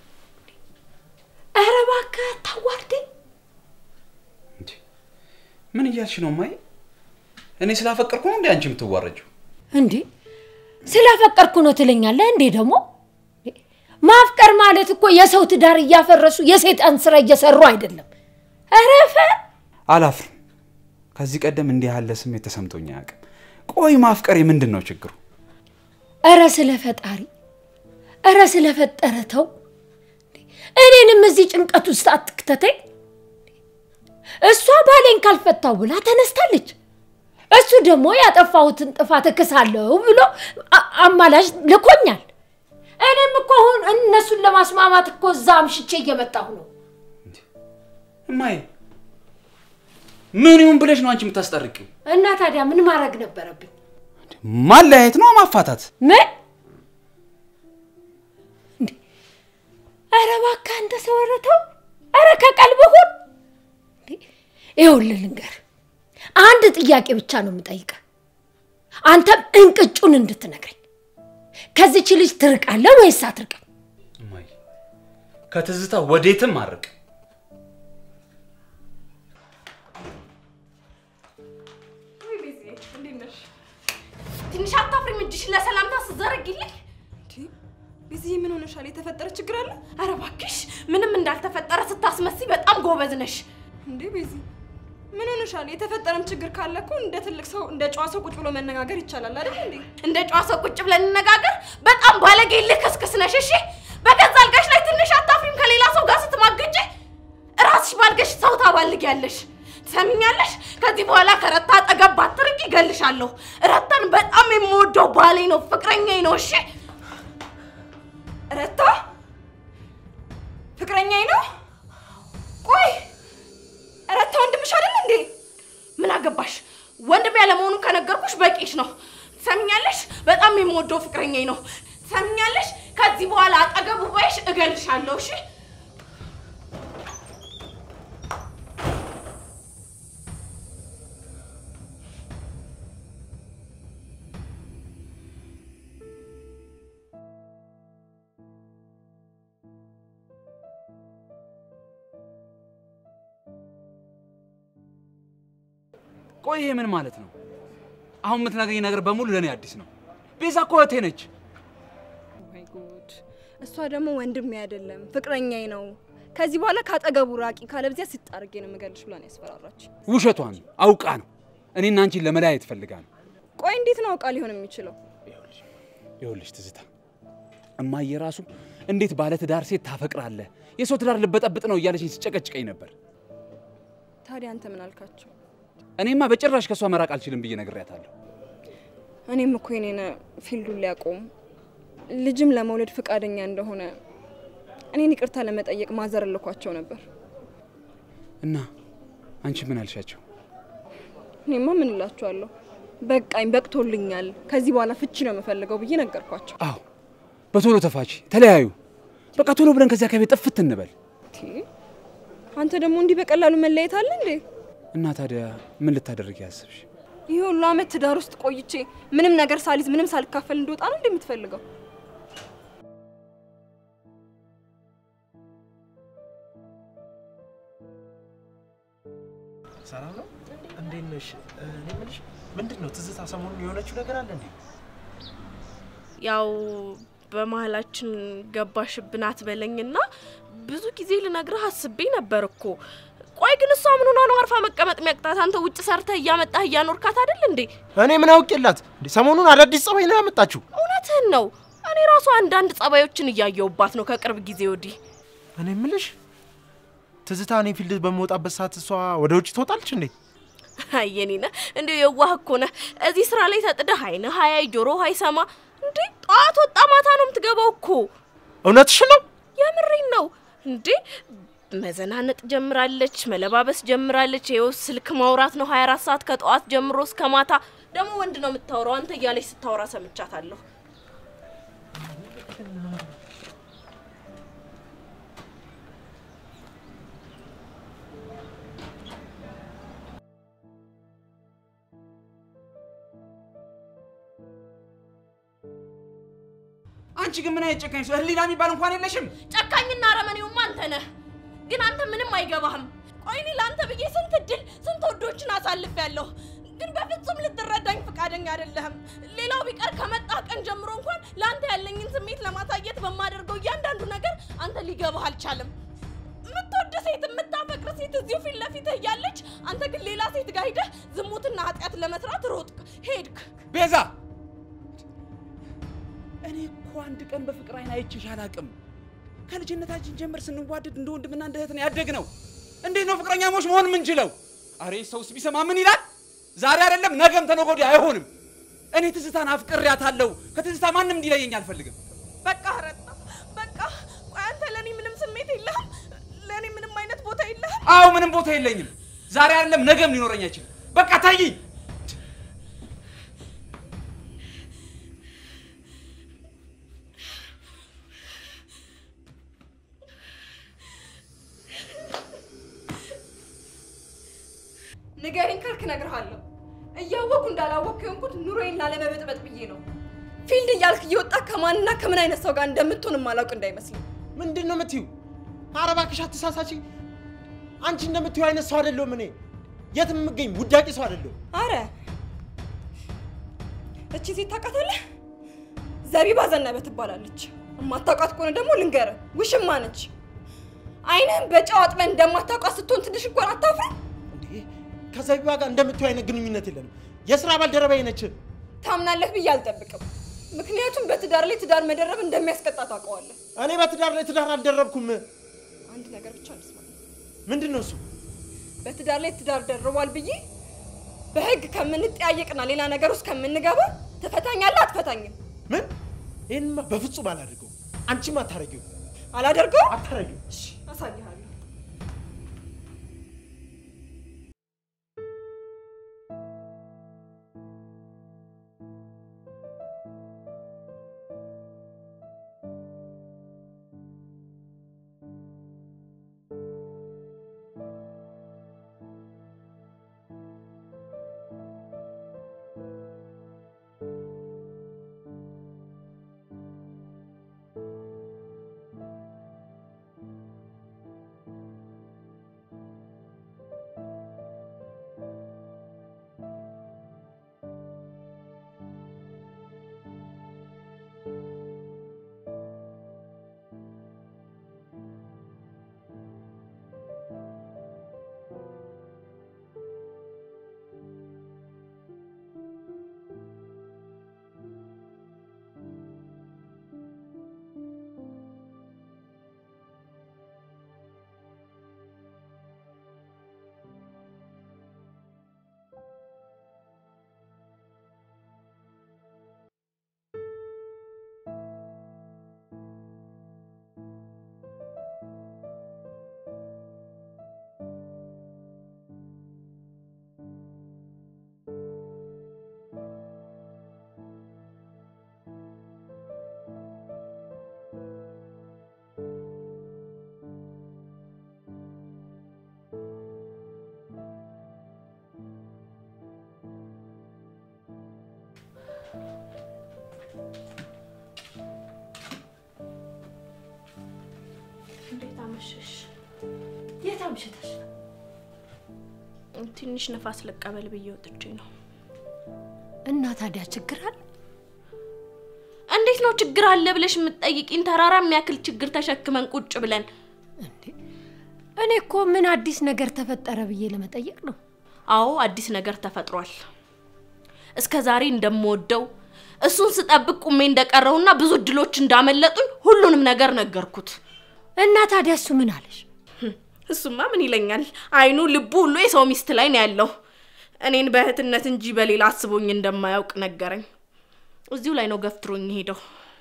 ኧረ እባክህ አታዋርደኝ። እንዴ ምን እያልሽ ነው ማይ? እኔ ስላፈቀርኩ ነው እንዴ አንቺ የምትዋረጂው? እንዴ ስላፈቀርኩ ነው ትለኛለህ እንዴ? ደግሞ ማፍቀር ማለት እኮ የሰው ትዳር እያፈረሱ የሰይጣን ስራ እየሰሩ አይደለም። ኧረ ፈ አላፍርም። ከዚህ ቀደም እንዲህ ያለ ስሜት ተሰምቶኝ አያውቅም። ቆይ ማፍቀር ምንድን ነው ችግሩ? ኧረ ስለ ፈጣሪ ኧረ ስለ ፈጠረ ተው። እኔንም እዚህ ጭንቀት ውስጥ አትክተተኝ። እሷ ባሌን ካልፈታው ብላ ተነስታለች። እሱ ደግሞ ያጠፋሁትን ጥፋት እክሳለሁ ብሎ አ- አማላጅ ልኮኛል። እኔም እኮ አሁን እነሱን ለማስማማት እኮ እዛ አምሽቼ እየመጣሁ ነው። እማዬ ምን ይሁን ብለሽ ነው አንቺ የምታስጠርቂው? እና ታዲያ ምን ማድረግ ነበረብኝ? ማለያየት ነው ማፋታት? ምን? እንዴ! ኧረ እባክህ አንተ ሰው ኧረ ተው! ኧረ ከቀልብህ ሁን። እንዴ! ይኸውልህ ልንገርህ፣ አንድ ጥያቄ ብቻ ነው የምጠይቀህ። አንተም እንቅጩን እንድትነግረኝ ከዚች ልጅ ትርቃለህ ወይስ አትርቅም? እማዬ ከትዝታ ወዴትም አርቅ። ወይ ቤዚ፣ እንዴት ነሽ? ትንሽ አታፍሪም? እጅሽን ለሰላምታ ስዘረግልኝ። እንዴ ቤዚዬ፣ ምን ሆነሻል? የተፈጠረ ችግር አለ ኧረ እባክሽ ምንም እንዳልተፈጠረ ስታስመስይ በጣም ጎበዝ ነሽ። እንዴ? ቤዚ፣ ምን ሆነሻል? የተፈጠረም ችግር ካለ እኮ እንደ ትልቅ ሰው እንደ ጨዋ ሰው ቁጭ ብሎ መነጋገር ይቻላል አይደል እንዴ? እንደ ጨዋ ሰው ቁጭ ብለን እንነጋገር። በጣም ባለጌ ልክስክስ ነሽ። እሺ በገዛ አልጋሽ ላይ ትንሽ አታፍሪም? ከሌላ ሰው ጋር ስትማግጭ ራስሽ ባልገሽ ሰው ታባልጊያለሽ። ትሰሚኛለሽ? ከዚህ በኋላ ከረታ አጠገብ ባትርቂ እገልሻለሁ። ረታን በጣም የምወደው ባሌ ነው፣ ፍቅረኛዬ ነው። እሺ ረታ ፍቅረኛዬ ነው። ቆይ ረታ ወንድምሽ አይደል እንዴ? ምን አገባሽ? ወንድም ያለመሆኑን ከነገርኩሽ በቂሽ ነው። ትሰሚኛለሽ? በጣም የምወደው ፍቅረኛዬ ነው። ትሰሚኛለሽ? ከዚህ በኋላ አጠገቡ ባይሽ እገልሻለሁ። እሺ ቆይ ይሄ ምን ማለት ነው? አሁን የምትነግረኝ ነገር በሙሉ ለእኔ አዲስ ነው። ቤዛ እኮ እህቴ ነች። ማይ ጉድ! እሷ ደግሞ ወንድሜ አይደለም ፍቅረኛዬ ነው። ከዚህ በኋላ ካጠገቡ ራቂ፣ ካለበዚያ ስጣርጌ ነው የምገልሽ ብላ ነው ያስፈራራች። ውሸቷን አውቃ ነው እኔና አንቺን ለመለያየት ፈልጋ ነው። ቆይ እንዴት ነው አውቃ ሊሆን የሚችለው? ይኸውልሽ ትዝታ፣ እማዬ ራሱ እንዴት ባለ ትዳር ሴት ታፈቅራለህ? የሰው ትዳር ልበጠብጥ ነው እያለችኝ ሲጨቀጭቀኝ ነበር። ታዲያ አንተ ምን አልካቸው? እኔማ በጭራሽ ከእሷ መራቅ አልችልም ብዬ ነግሬያታለሁ። እኔም እኮ የኔን ፊልዱን ሊያቆም ልጅም ለመውለድ ፈቃደኛ እንደሆነ እኔን ይቅርታ ለመጠየቅ ማዘር ልኳቸው ነበር። እና አንቺ ምን አልሻቸው? እኔማ ምን እላችኋለሁ፣ በቃኝ፣ በቅቶልኛል፣ ከዚህ በኋላ ፍቺ ነው የምፈልገው ብዬ ነገርኳቸው። አዎ በቶሎ ተፋች፣ ተለያዩ። በቃ ቶሎ ብለን ከዚያ ከቤት ጥፍት እንበል። ቲ አንተ ደግሞ እንዲህ በቀላሉ መለየት አለ እንዴ? እና ታዲያ ምን ልታደርግ ያስብሽ? ይህ ሁሉ አመት ትዳር ውስጥ ቆይቼ ምንም ነገር ሳልይዝ ምንም ሳልካፈል እንደወጣ ነው እንዴ የምትፈልገው? ሰላም ነው? እንዴት ነሽ? እኔ የምልሽ ምንድን ነው ትዝታ ሰሞኑን የሆነችው ነገር አለ እንዴ? ያው በመሀላችን ገባሽብን አትበለኝና ብዙ ጊዜ ልነግርህ አስቤ ነበር እኮ። ቆይ ግን እሷ ምን ሆና ነው አርፋ መቀመጥ የሚያቅታት? አንተ ውጭ ሰርተህ እያመጣህ እያኖርካት አይደል እንዴ? እኔ ምን አውቄላት እንዴ? ሰሞኑን አዳዲስ ጸባይ ነው ያመጣችው። እውነትህን ነው። እኔ ራሱ አንዳንድ ጸባዮችን እያየውባት ነው ከቅርብ ጊዜ ወዲህ። እኔ የምልሽ ትዝታ እኔ ፊልድ በምወጣበት ሰዓት እሷ ወደ ውጭ ትወጣለች እንዴ? አየኔነ እንዲሁ የዋህ እኮ ነህ። እዚህ ስራ ላይ ተጥደህ አይንህ ሀያይ ጆሮ አይሰማ እንዴ? ጠዋት ወጣ ማታ ነው የምትገባው እኮ። እውነትሽ ነው? የምሬን ነው እንዴ? መዘናነጥ ጀምራለች፣ መለባበስ ጀምራለች። ይኸው ስልክ ማውራት ነው 24 ሰዓት ከጠዋት ጀምሮ እስከ ማታ። ደግሞ ወንድ ነው የምታወራው አንተ እያለች ስታወራ ሰምቻታለሁ። አንቺ ግን ምን አይነት ጨካኝ ሰው ህሊና የሚባል እንኳን የለሽም። ጨካኝና አረመኔውማ አንተ ነህ። ግን አንተ ምንም አይገባህም። ቆይ እኔ ለአንተ ብዬ ስንት እድል ስንት ወዶችን አሳልፌያለሁ። ግን በፍጹም ልትረዳኝ ፈቃደኛ አይደለህም። ሌላው ቢቀር ከመጣህ ቀን ጀምሮ እንኳን ለአንተ ያለኝን ስሜት ለማሳየት በማደርገው እያንዳንዱ ነገር አንተ ሊገባህ አልቻለም። የምትወድ ሴት የምታፈቅር ሴት እዚሁ ፊት ለፊትህ እያለች አንተ ግን ሌላ ሴት ጋር ሂደህ ዝሙትና ኃጢአት ለመስራት ሮጥክ፣ ሄድክ። ቤዛ፣ እኔ እኮ አንድ ቀን በፍቅር አይን አይቼሽ አላቅም። ከልጅነታችን ጀምር ስንዋደድ እንደ ወንድምና እንደ እህት ነው ያደግነው። እንዴት ነው ፍቅረኛሞች መሆን የምንችለው? አሬ ሰውስ ቢሰማ ምን ይላል? ዛሬ አይደለም ነገም ተነገ ወዲያ አይሆንም። እኔ ትዝታን አፍቅሬያታለሁ። ከትዝታ ማንም እንዲለየኝ አልፈልግም። በቃ ረታ፣ በቃ ቆይ አንተ ለእኔ ምንም ስሜት የለህም? ለእኔ ምንም አይነት ቦታ የለህም? አዎ ምንም ቦታ የለኝም። ዛሬ አይደለም ነገም ሊኖረኝ አይችልም። በቃ ታይኝ። ንገሪኝ ካልክ እነግርሃለሁ። እያወቅኩ እንዳላወቅኩ የሆንኩት ኑሮዬን ላለመበጥበጥ ብዬ ነው። ፊልድ እያልክ እየወጣ ከማንና ከምን አይነት ሰው ጋር እንደምትሆን የማላውቅ እንዳይመስልኝ። ምንድን ነው የምትዩ? ኧረ እባክሽ አትሳሳቺ። አንቺ እንደምትዩ አይነት ሰው አይደለሁም እኔ። የት የምገኝ ውዳቂ ሰው አይደለሁም። አረ እቺ ሴት ታውቃታለህ? ዘቢባ ዘነበ ትባላለች። የማታውቃት ከሆነ ደግሞ ልንገርህ፣ ውሽማ ነች። አይንህን በጨው አጥበን እንደማታውቃት ስትሆን ትንሽ እንኳን አታፍርም? እንዴ ከዘቢባ ጋር እንደምትዩ አይነት ግንኙነት የለንም። የስራ ባልደረባዬ ነች። ታምናለህ ብዬ አልጠብቅም። ምክንያቱም በትዳር ላይ ትዳር መደረብ እንደሚያስቀጣ ታውቀዋለህ። እኔ በትዳር ላይ ትዳር አልደረብኩም። አንድ ነገር ብቻ እንስማ። ምንድን ነው እሱ? በትዳር ላይ ትዳር ደርቧል ብዬ በህግ ከምንጠያየቅና ሌላ ነገር ውስጥ ከምንገባ ትፈታኛለህ አትፈታኝም? ምን? ይህንማ በፍጹም አላደርገውም። አንቺም አታረጊው አላደርገው? አታረጊው። እሺ አሳይሃለሁ። አመሸሽ። የት አምሽተሽ ነው? ትንሽ ነፋስ ልቀበል ብዬ ወጥቼ ነው። እና ታዲያ ችግር አለ? እንዴት ነው ችግር አለ ብለሽ የምትጠይቂኝ? ተራራ የሚያክል ችግር ተሸክመን ቁጭ ብለን እንዴ እኔ እኮ ምን አዲስ ነገር ተፈጠረ ብዬ ለመጠየቅ ነው። አዎ አዲስ ነገር ተፈጥሯል። እስከ ዛሬ እንደምወደው እሱን ስጠብቅ ቁሜ እንደቀረውና ብዙ እድሎች እንዳመለጡኝ ሁሉንም ነገር ነገርኩት። እና ታዲያ እሱ ምን አለሽ? እሱማ ምን ይለኛል? አይኑ ልቡ ሁሉ የሰው ሚስት ላይ ነው ያለው። እኔን በእህትነት እንጂ በሌላ አስቦኝ እንደማያውቅ ነገረኝ። እዚሁ ላይ ነው ገፍትሮኝ ሄደው።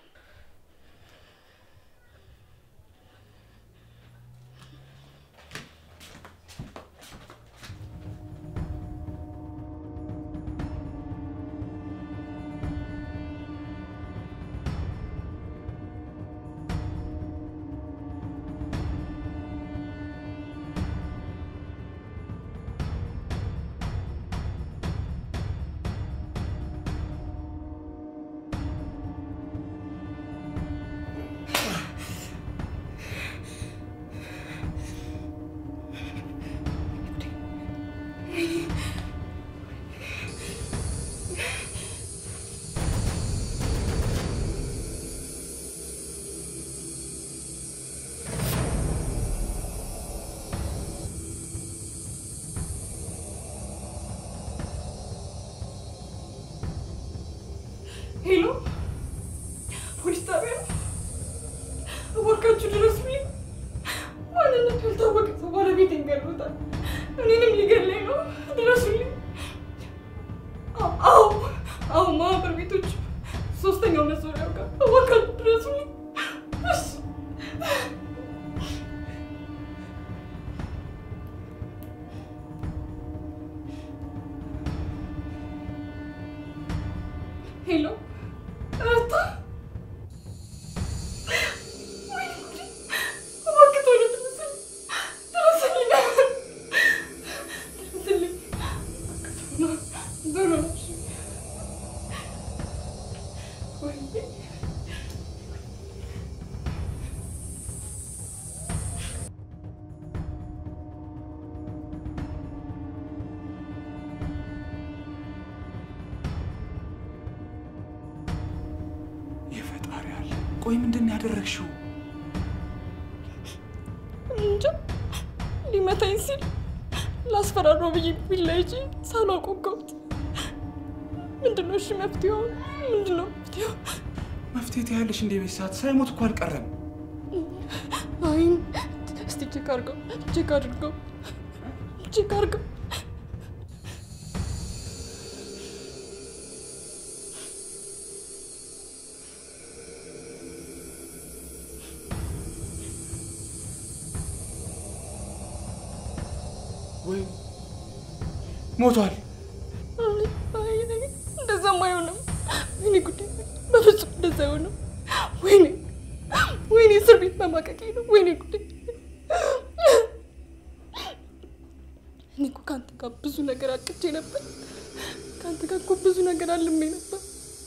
ሄሎ፣ ፖሊስ ጣቢያ ነው። እባካችሁ ድረሱልኝ። ማንነቱ ያልታወቀ ሰው ባለቤቴን ገድሎታል። እኔንም ሊገለኝ ነው። ድረሱልኝ። አ- አዎ፣ አዎ፣ ማህበር ቤቶች ሶስተኛው መዞሪያው ጋር እባካችሁ ድረሱልኝ። እሺ። ሄሎ እርታ ወይኔ ጉዴ! እባክህ ቶሎ ድረስልኝ! ድረስልኝ! ድረስልኝ! ቶሎ ቶሎ እሺ። ወይኔ! የፈጣሪ አለ። ቆይ ምንድን ነው ያደረግሽው? እንጃ ሊመታኝ ሲል ላስፈራራው ብዬ ቢላ ይዤ ሳላውቅ ወጋሁት። ምንድን ነው እሺ መፍትሄው? ምንድን ነው መፍትሄው? መፍትሄ ትያለሽ እንዴ? ቤት ሰዓት ሳይሞት እኮ አልቀረም። አይን እስቲ ቼክ አድርገው፣ ቼክ አድርገው፣ ቼክ አድርገው። ወይ ሞቷል። አይ፣ አይ፣ አይ፣ እንደዛም አይሆንም። ወይኔ ጉዴ! በፍጹም እንደዛ አይሆንም። ወይኔ ወይኔ፣ እስር ቤት መማቀቄ ነው። ወይኔ ጉዴ! እኔ እኮ ከአንተ ጋር ብዙ ነገር አቅቼ ነበር። ከአንተ ጋር እኮ ብዙ ነገር አልሜ ነበር።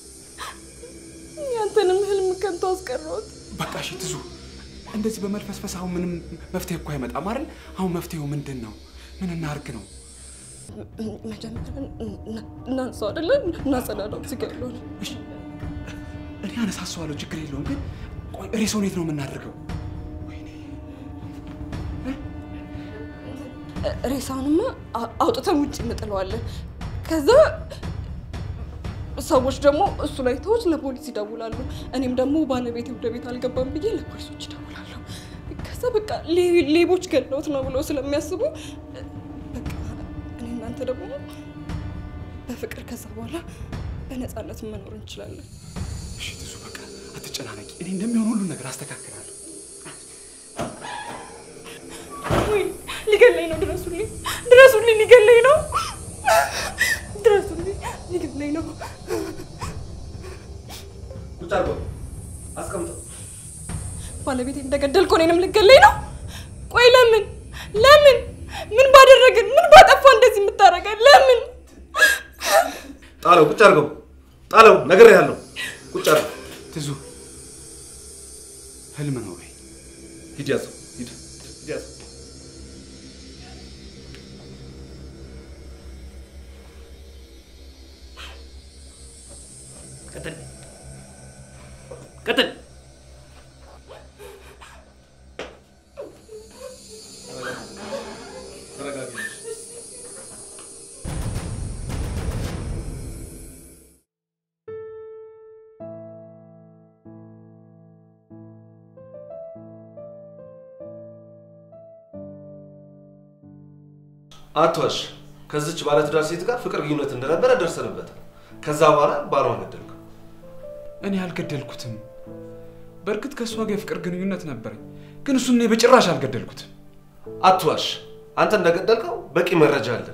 ያንተንም ህልም ከንቱ አስቀረሁት። በቃ እሺ ትዙ፣ እንደዚህ በመልፈስፈስ አሁን ምንም መፍትሄ እኮ አይመጣም አይደል? አሁን መፍትሄው ምንድን ነው? ምን እናርግ ነው? መጀመሪያ እናንሳው አይደለ? እናጸዳዳው። እዚህ ጋር ያለውን እሺ፣ እኔ አነሳሰዋለሁ፣ ችግር የለውም። ግን ቆይ ሬሳውን የት ነው የምናደርገው? ወይኔ ሬሳውንማ አ- አውጥተን ውጭ እንጥለዋለን። ከዛ ሰዎች ደግሞ እሱ ላይ ተዎች ለፖሊስ ይደውላሉ። እኔም ደግሞ ባለቤቴ ወደ ቤት አልገባም ብዬ ለፖሊሶች ይደውላለሁ። ከዛ በቃ ሌ- ሌቦች ገለውት ነው ብለው ስለሚያስቡ በቃ እኔ እናንተ ደግሞ በፍቅር ከዛ በኋላ በነፃነት መኖር እንችላለን። እሺ ትዙ፣ በቃ አትጨናነቂ። እኔ እንደሚሆን ሁሉን ነገር አስተካክላለሁ። ወይ ሊገለኝ ነው! ድረሱልኝ! ድረሱልኝ! ሊገለኝ ነው! ድረሱልኝ! ሊገለኝ ነው! ቁጭ አድርጎ አስቀምጠው። ባለቤቴ እንደገደልኩ እኔንም ልገለኝ ነው? ቆይ ለምን ለምን ምን ባደረግን ምን ባጠፋ እንደዚህ የምታደርገን ለምን? ጣለው፣ ቁጭ አድርገው። ጣለው፣ ነግሬሃለሁ። ቁጭ አድርገው። ትዙ፣ ህልም ነው በይ። ሂድ ያዘው፣ ሂድ። ቀጥል። አትዋሽ። ከዚች ባለትዳር ሴት ጋር ፍቅር ግንኙነት እንደነበረ ደርሰንበታል። ከዛ በኋላ ባሏን ገደልክ። እኔ አልገደልኩትም። በእርግጥ ከእሷ ጋር የፍቅር ግንኙነት ነበረኝ፣ ግን እሱን እኔ በጭራሽ አልገደልኩትም። አትዋሽ። አንተ እንደገደልከው በቂ መረጃ አለ።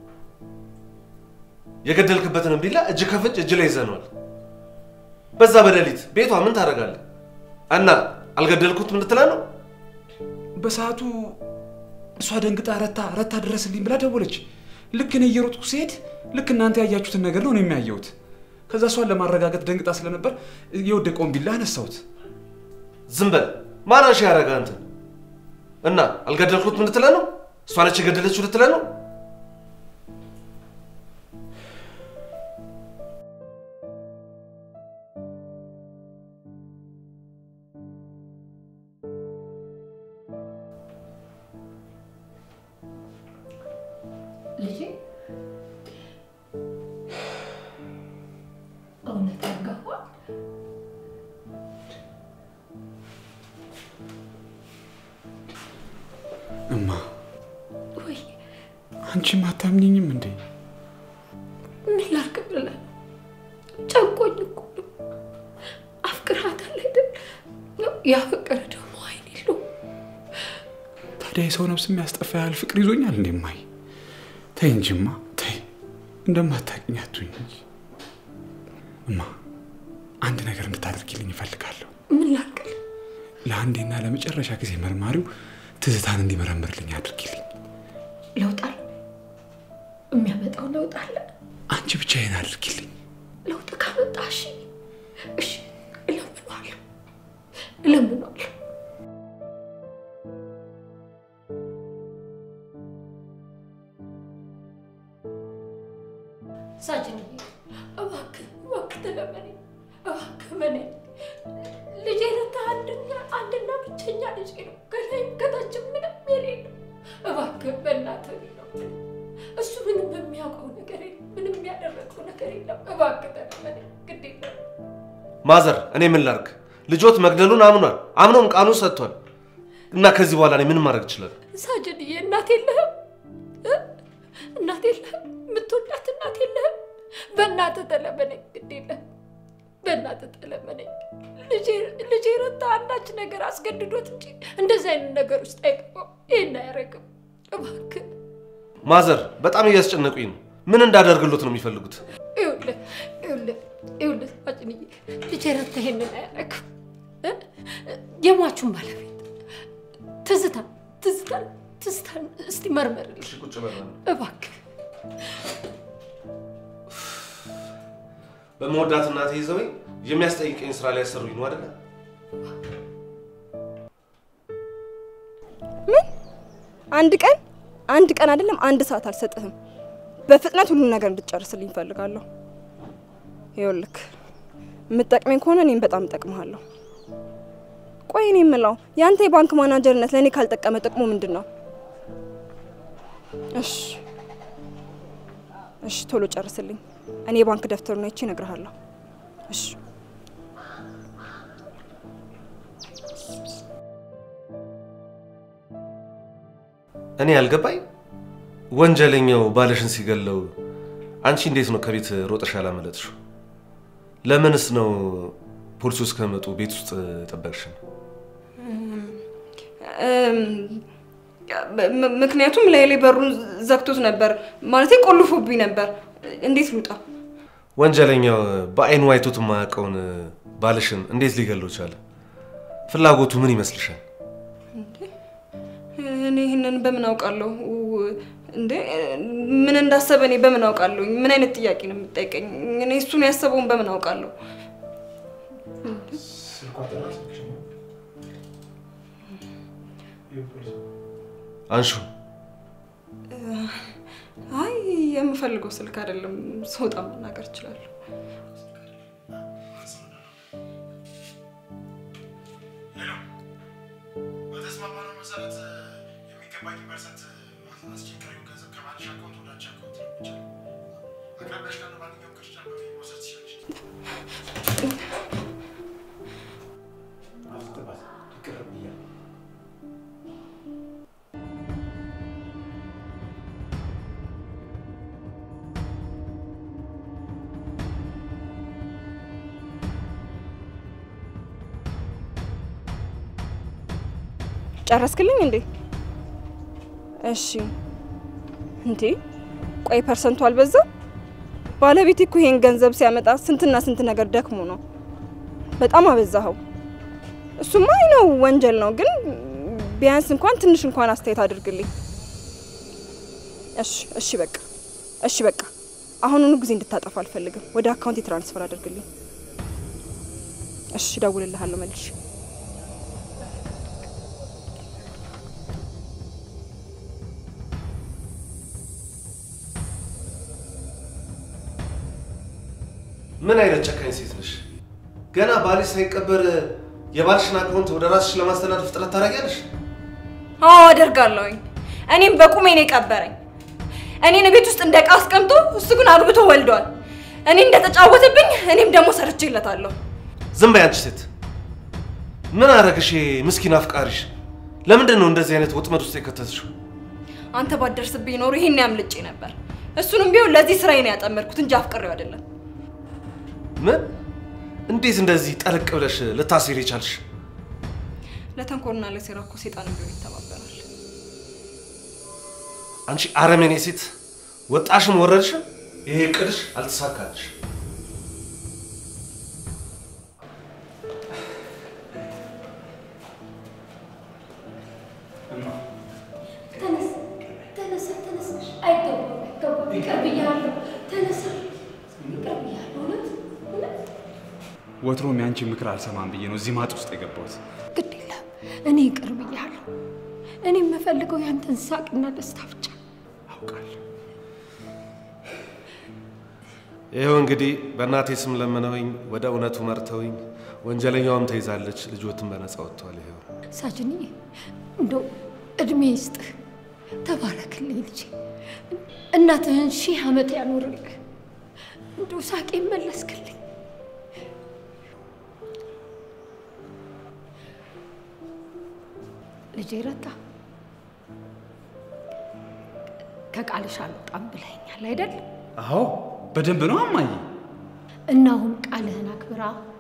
የገደልክበትን ቢላ እጅ ከፍንጅ እጅ ላይ ይዘነዋል። በዛ በሌሊት ቤቷ ምን ታደርጋለህ? እና አልገደልኩትም ልትለን ነው? በሰዓቱ እሷ ደንግጣ ረታ ረታ ድረስልኝ ብላ ደወለች። ልክ እኔ እየሮጥኩ ሲሄድ ልክ እናንተ ያያችሁትን ነገር ነው እኔ የሚያየሁት። ከዛ እሷን ለማረጋገጥ ደንግጣ ስለነበር የወደቀውን ቢላ አነሳሁት። ዝም በል። ማን አንሺ ያደረገ አንተ? እና አልገደልኩትም ልትለን ነው? እሷ ነች የገደለችው ልትለን ነው? ልጄ እውነት ያገባ እማ ወይ አንቺም አታምኝኝም እንዴ? ምን ላድርግ ብለህ ጨንቆኝ እኮ ነው። አፍቅርሃታል አይደል? ያፈቀረ ደግሞ አይን የለው። ታዲያ የሰው ነፍስ የሚያስጠፋ ያህል ፍቅር ይዞኛል እንዴ? እማዬ ተይ እንጂማ ተይ፣ እንደማታውቂኝ አትሁኝ እንጂ። እማ አንድ ነገር እንድታደርጊልኝ እፈልጋለሁ። ምን ላድርግ? ለአንዴና ለመጨረሻ ጊዜ መርማሪው ትዝታን እንዲመረምርልኝ አድርጊልኝ። ለውጥ አለ? የሚያመጣው ለውጥ አለ? አንቺ ብቻ ይሄን አድርጊልኝ። ለውጥ ካመጣ እሺ፣ እሺ፣ እለምነዋለሁ፣ እለምነዋለሁ። ሳጅንዬ እባክህ እባክህ ተለመነኝ፣ እባክህ መነኝ። ልጄ ረታ አንድና አንድና ብቸኛ ልጄ ነው። ከላይም ከታችም ምንም የሌለው። እባክህ በእናትህ ነው እሱ ምንም የሚያውቀው ነገር የለም፣ ምንም ያደረገው ነገር የለም። እባክህ ተለመነኝ፣ ግድ የለም። ማዘር፣ እኔ ምን ላድርግ? ልጆት መግደሉን አምኗል። አምኖም ቃሉን ሰጥቷል። እና ከዚህ በኋላ እኔ ምን ማድረግ እችላለሁ? ሳጅንዬ እናት የለህም እ? እናት የለህም? የምትወዳት እናት የለህም? በእናትህ ተለመነኝ፣ ግድ የለም። በእናትህ ተለመነኝ። ልጄ- ልጄ ረታ አንዳች ነገር አስገድዶት እንጂ እንደዚህ አይነት ነገር ውስጥ አይገባም። ይህን አያደርግም። እባክህ ማዘር፣ በጣም እያስጨነቁኝ ነው። ምን እንዳደርግሎት ነው የሚፈልጉት? ይኸውልህ ይኸውልህ ይኸውልህ ሳጅንዬ ልጄ ረታ ይሄንን አያደርግም። እ? የሟቹን ባለቤት ትዝታ ትዝታን ትዝታን እስቲ መርመርልኝ ቁጭ በል። እባክህ። በመወዳት እናቴ ይዘውኝ የሚያስጠይቀኝ ስራ ላይ ያሰሩኝ ነው አይደለ? አንድ ቀን አንድ ቀን አይደለም አንድ ሰዓት አልሰጥህም። በፍጥነት ሁሉን ነገር እንድትጨርስልኝ እፈልጋለሁ። ይኸውልህ የምትጠቅመኝ ከሆነ እኔም በጣም እጠቅምሃለሁ። ቆይ እኔ የምለው የአንተ የባንክ ማናጀርነት ለእኔ ካልጠቀመ ጥቅሙ ምንድን ነው? እሺ እሺ፣ ቶሎ ጨርስልኝ። እኔ የባንክ ደብተሩን አይቼ እነግርሃለሁ። እሺ እኔ ያልገባኝ ወንጀለኛው ባልሽን ሲገለው አንቺ እንዴት ነው ከቤት ሮጠሽ ያላመለጥሽው? ለምንስ ነው ፖሊሶች እስከመጡ ቤት ውስጥ ጠበቅሽን? ም- ምክንያቱም ላይ ላይ በሩን ዘግቶት ነበር፣ ማለቴ ቆልፎብኝ ነበር። እንዴት ልውጣ? ወንጀለኛው በአይኑ አይቶት የማያውቀውን ባልሽን እንዴት ሊገለው ቻለ? ፍላጎቱ ምን ይመስልሻል? እኔ ይህንን በምን አውቃለሁ? እንዴ ምን እንዳሰበ እኔ በምን አውቃለሁ? ምን አይነት ጥያቄ ነው የምጠይቀኝ? እኔ እሱን ያሰበውን በምን አውቃለሁ? አንሹ አይ የምፈልገው ስልክ አይደለም። ስወጣ መናገር እችላለሁ። መሰረት የሚገባኝ ፐርሰንት አስቸጋሪው ገንዘብ ከባንክ አካውንት ወደ አንቺ አካውንት ነው የሚቻለው። አቅራቢያሽ ካለ ማንኛውም ቅርንጫፍ በመሄድ መውሰድ ትችላለሽ። ጨረስክልኝ እንዴ? እሺ። እንዴ ቆይ ፐርሰንቱ አልበዛም? ባለቤቴ እኮ ይሄን ገንዘብ ሲያመጣ ስንትና ስንት ነገር ደክሞ ነው። በጣም አበዛኸው። እሱማ አይ ነው ወንጀል ነው፣ ግን ቢያንስ እንኳን ትንሽ እንኳን አስተያየት አድርግልኝ። እሺ እሺ፣ በቃ እሺ፣ በቃ አሁኑኑ ጊዜ እንድታጠፋ አልፈልግም። ወደ አካውንት ትራንስፈር አድርግልኝ። እሺ፣ እደውልልሃለሁ መልሼ። ምን አይነት ጨካኝ ሴት ነሽ? ገና ባልሽ ሳይቀበር የባልሽን አካውንት ወደ ራስሽ ለማስተላለፍ ጥረት ታደርጊያለሽ? አዎ አደርጋለሁኝ። እኔም በቁሜ ነው የቀበረኝ። እኔን ቤት ውስጥ እንደ ዕቃ አስቀምጦ እሱ ግን አግብቶ ወልዷል። እኔ እንደተጫወተብኝ እኔም ደግሞ ሰርቼለታለሁ። ዝም በይ አንቺ ሴት። ምን አረግሽ? ምስኪን አፍቃሪሽ ለምንድን ነው እንደዚህ አይነት ወጥመድ ውስጥ የከተትሽው? አንተ ባደርስብኝ ኖሮ ይሄን ያምልጬ ነበር። እሱንም ቢሆን ለዚህ ስራዬ ነው ያጠመድኩት እንጂ አፍቅሬው አይደለም። ምን? እንዴት እንደዚህ ጠለቅ ብለሽ ልታስሪ የቻልሽ? ለተንኮልና ለሴራ እኮ ሴጣን ቢሆን ይተባበራል። አንቺ አረመኔ ሴት፣ ወጣሽም ወረድሽም ይሄ እቅድሽ አልተሳካልሽ። ተነስ ተነሳ ተነስ። አይገባም አይገባም። ይቅር ብያለሁ። ተነሳ ይቅር ብያለሁ። እውነት እውነት ወትሮም ያንቺ ምክር አልሰማም ብዬ ነው እዚህ ማጥ ውስጥ የገባሁት። ግድ የለም እኔ ይቅር ብያለሁ። እኔ የምፈልገው ያንተን ሳቅና ደስታ ብቻ። አውቃለሁ። ይኸው እንግዲህ በእናቴ ስም ለምነውኝ ወደ እውነቱ መርተውኝ ወንጀለኛዋም ተይዛለች፣ ልጆትም በነፃ ወጥተዋል። ይኸው ሳጅንዬ እንደው እድሜ ይስጥህ፣ ተባረክልኝ ልጄ። እናትህን ሺህ ዓመት ያኑርልህ። እንደው ሳቄ መለስክልኝ። ልጄ ረታ ከቃልሽ አልወጣም ብለኸኛል አይደል? አዎ በደንብ ነው አማዬ። እና አሁን ቃልህን አክብራ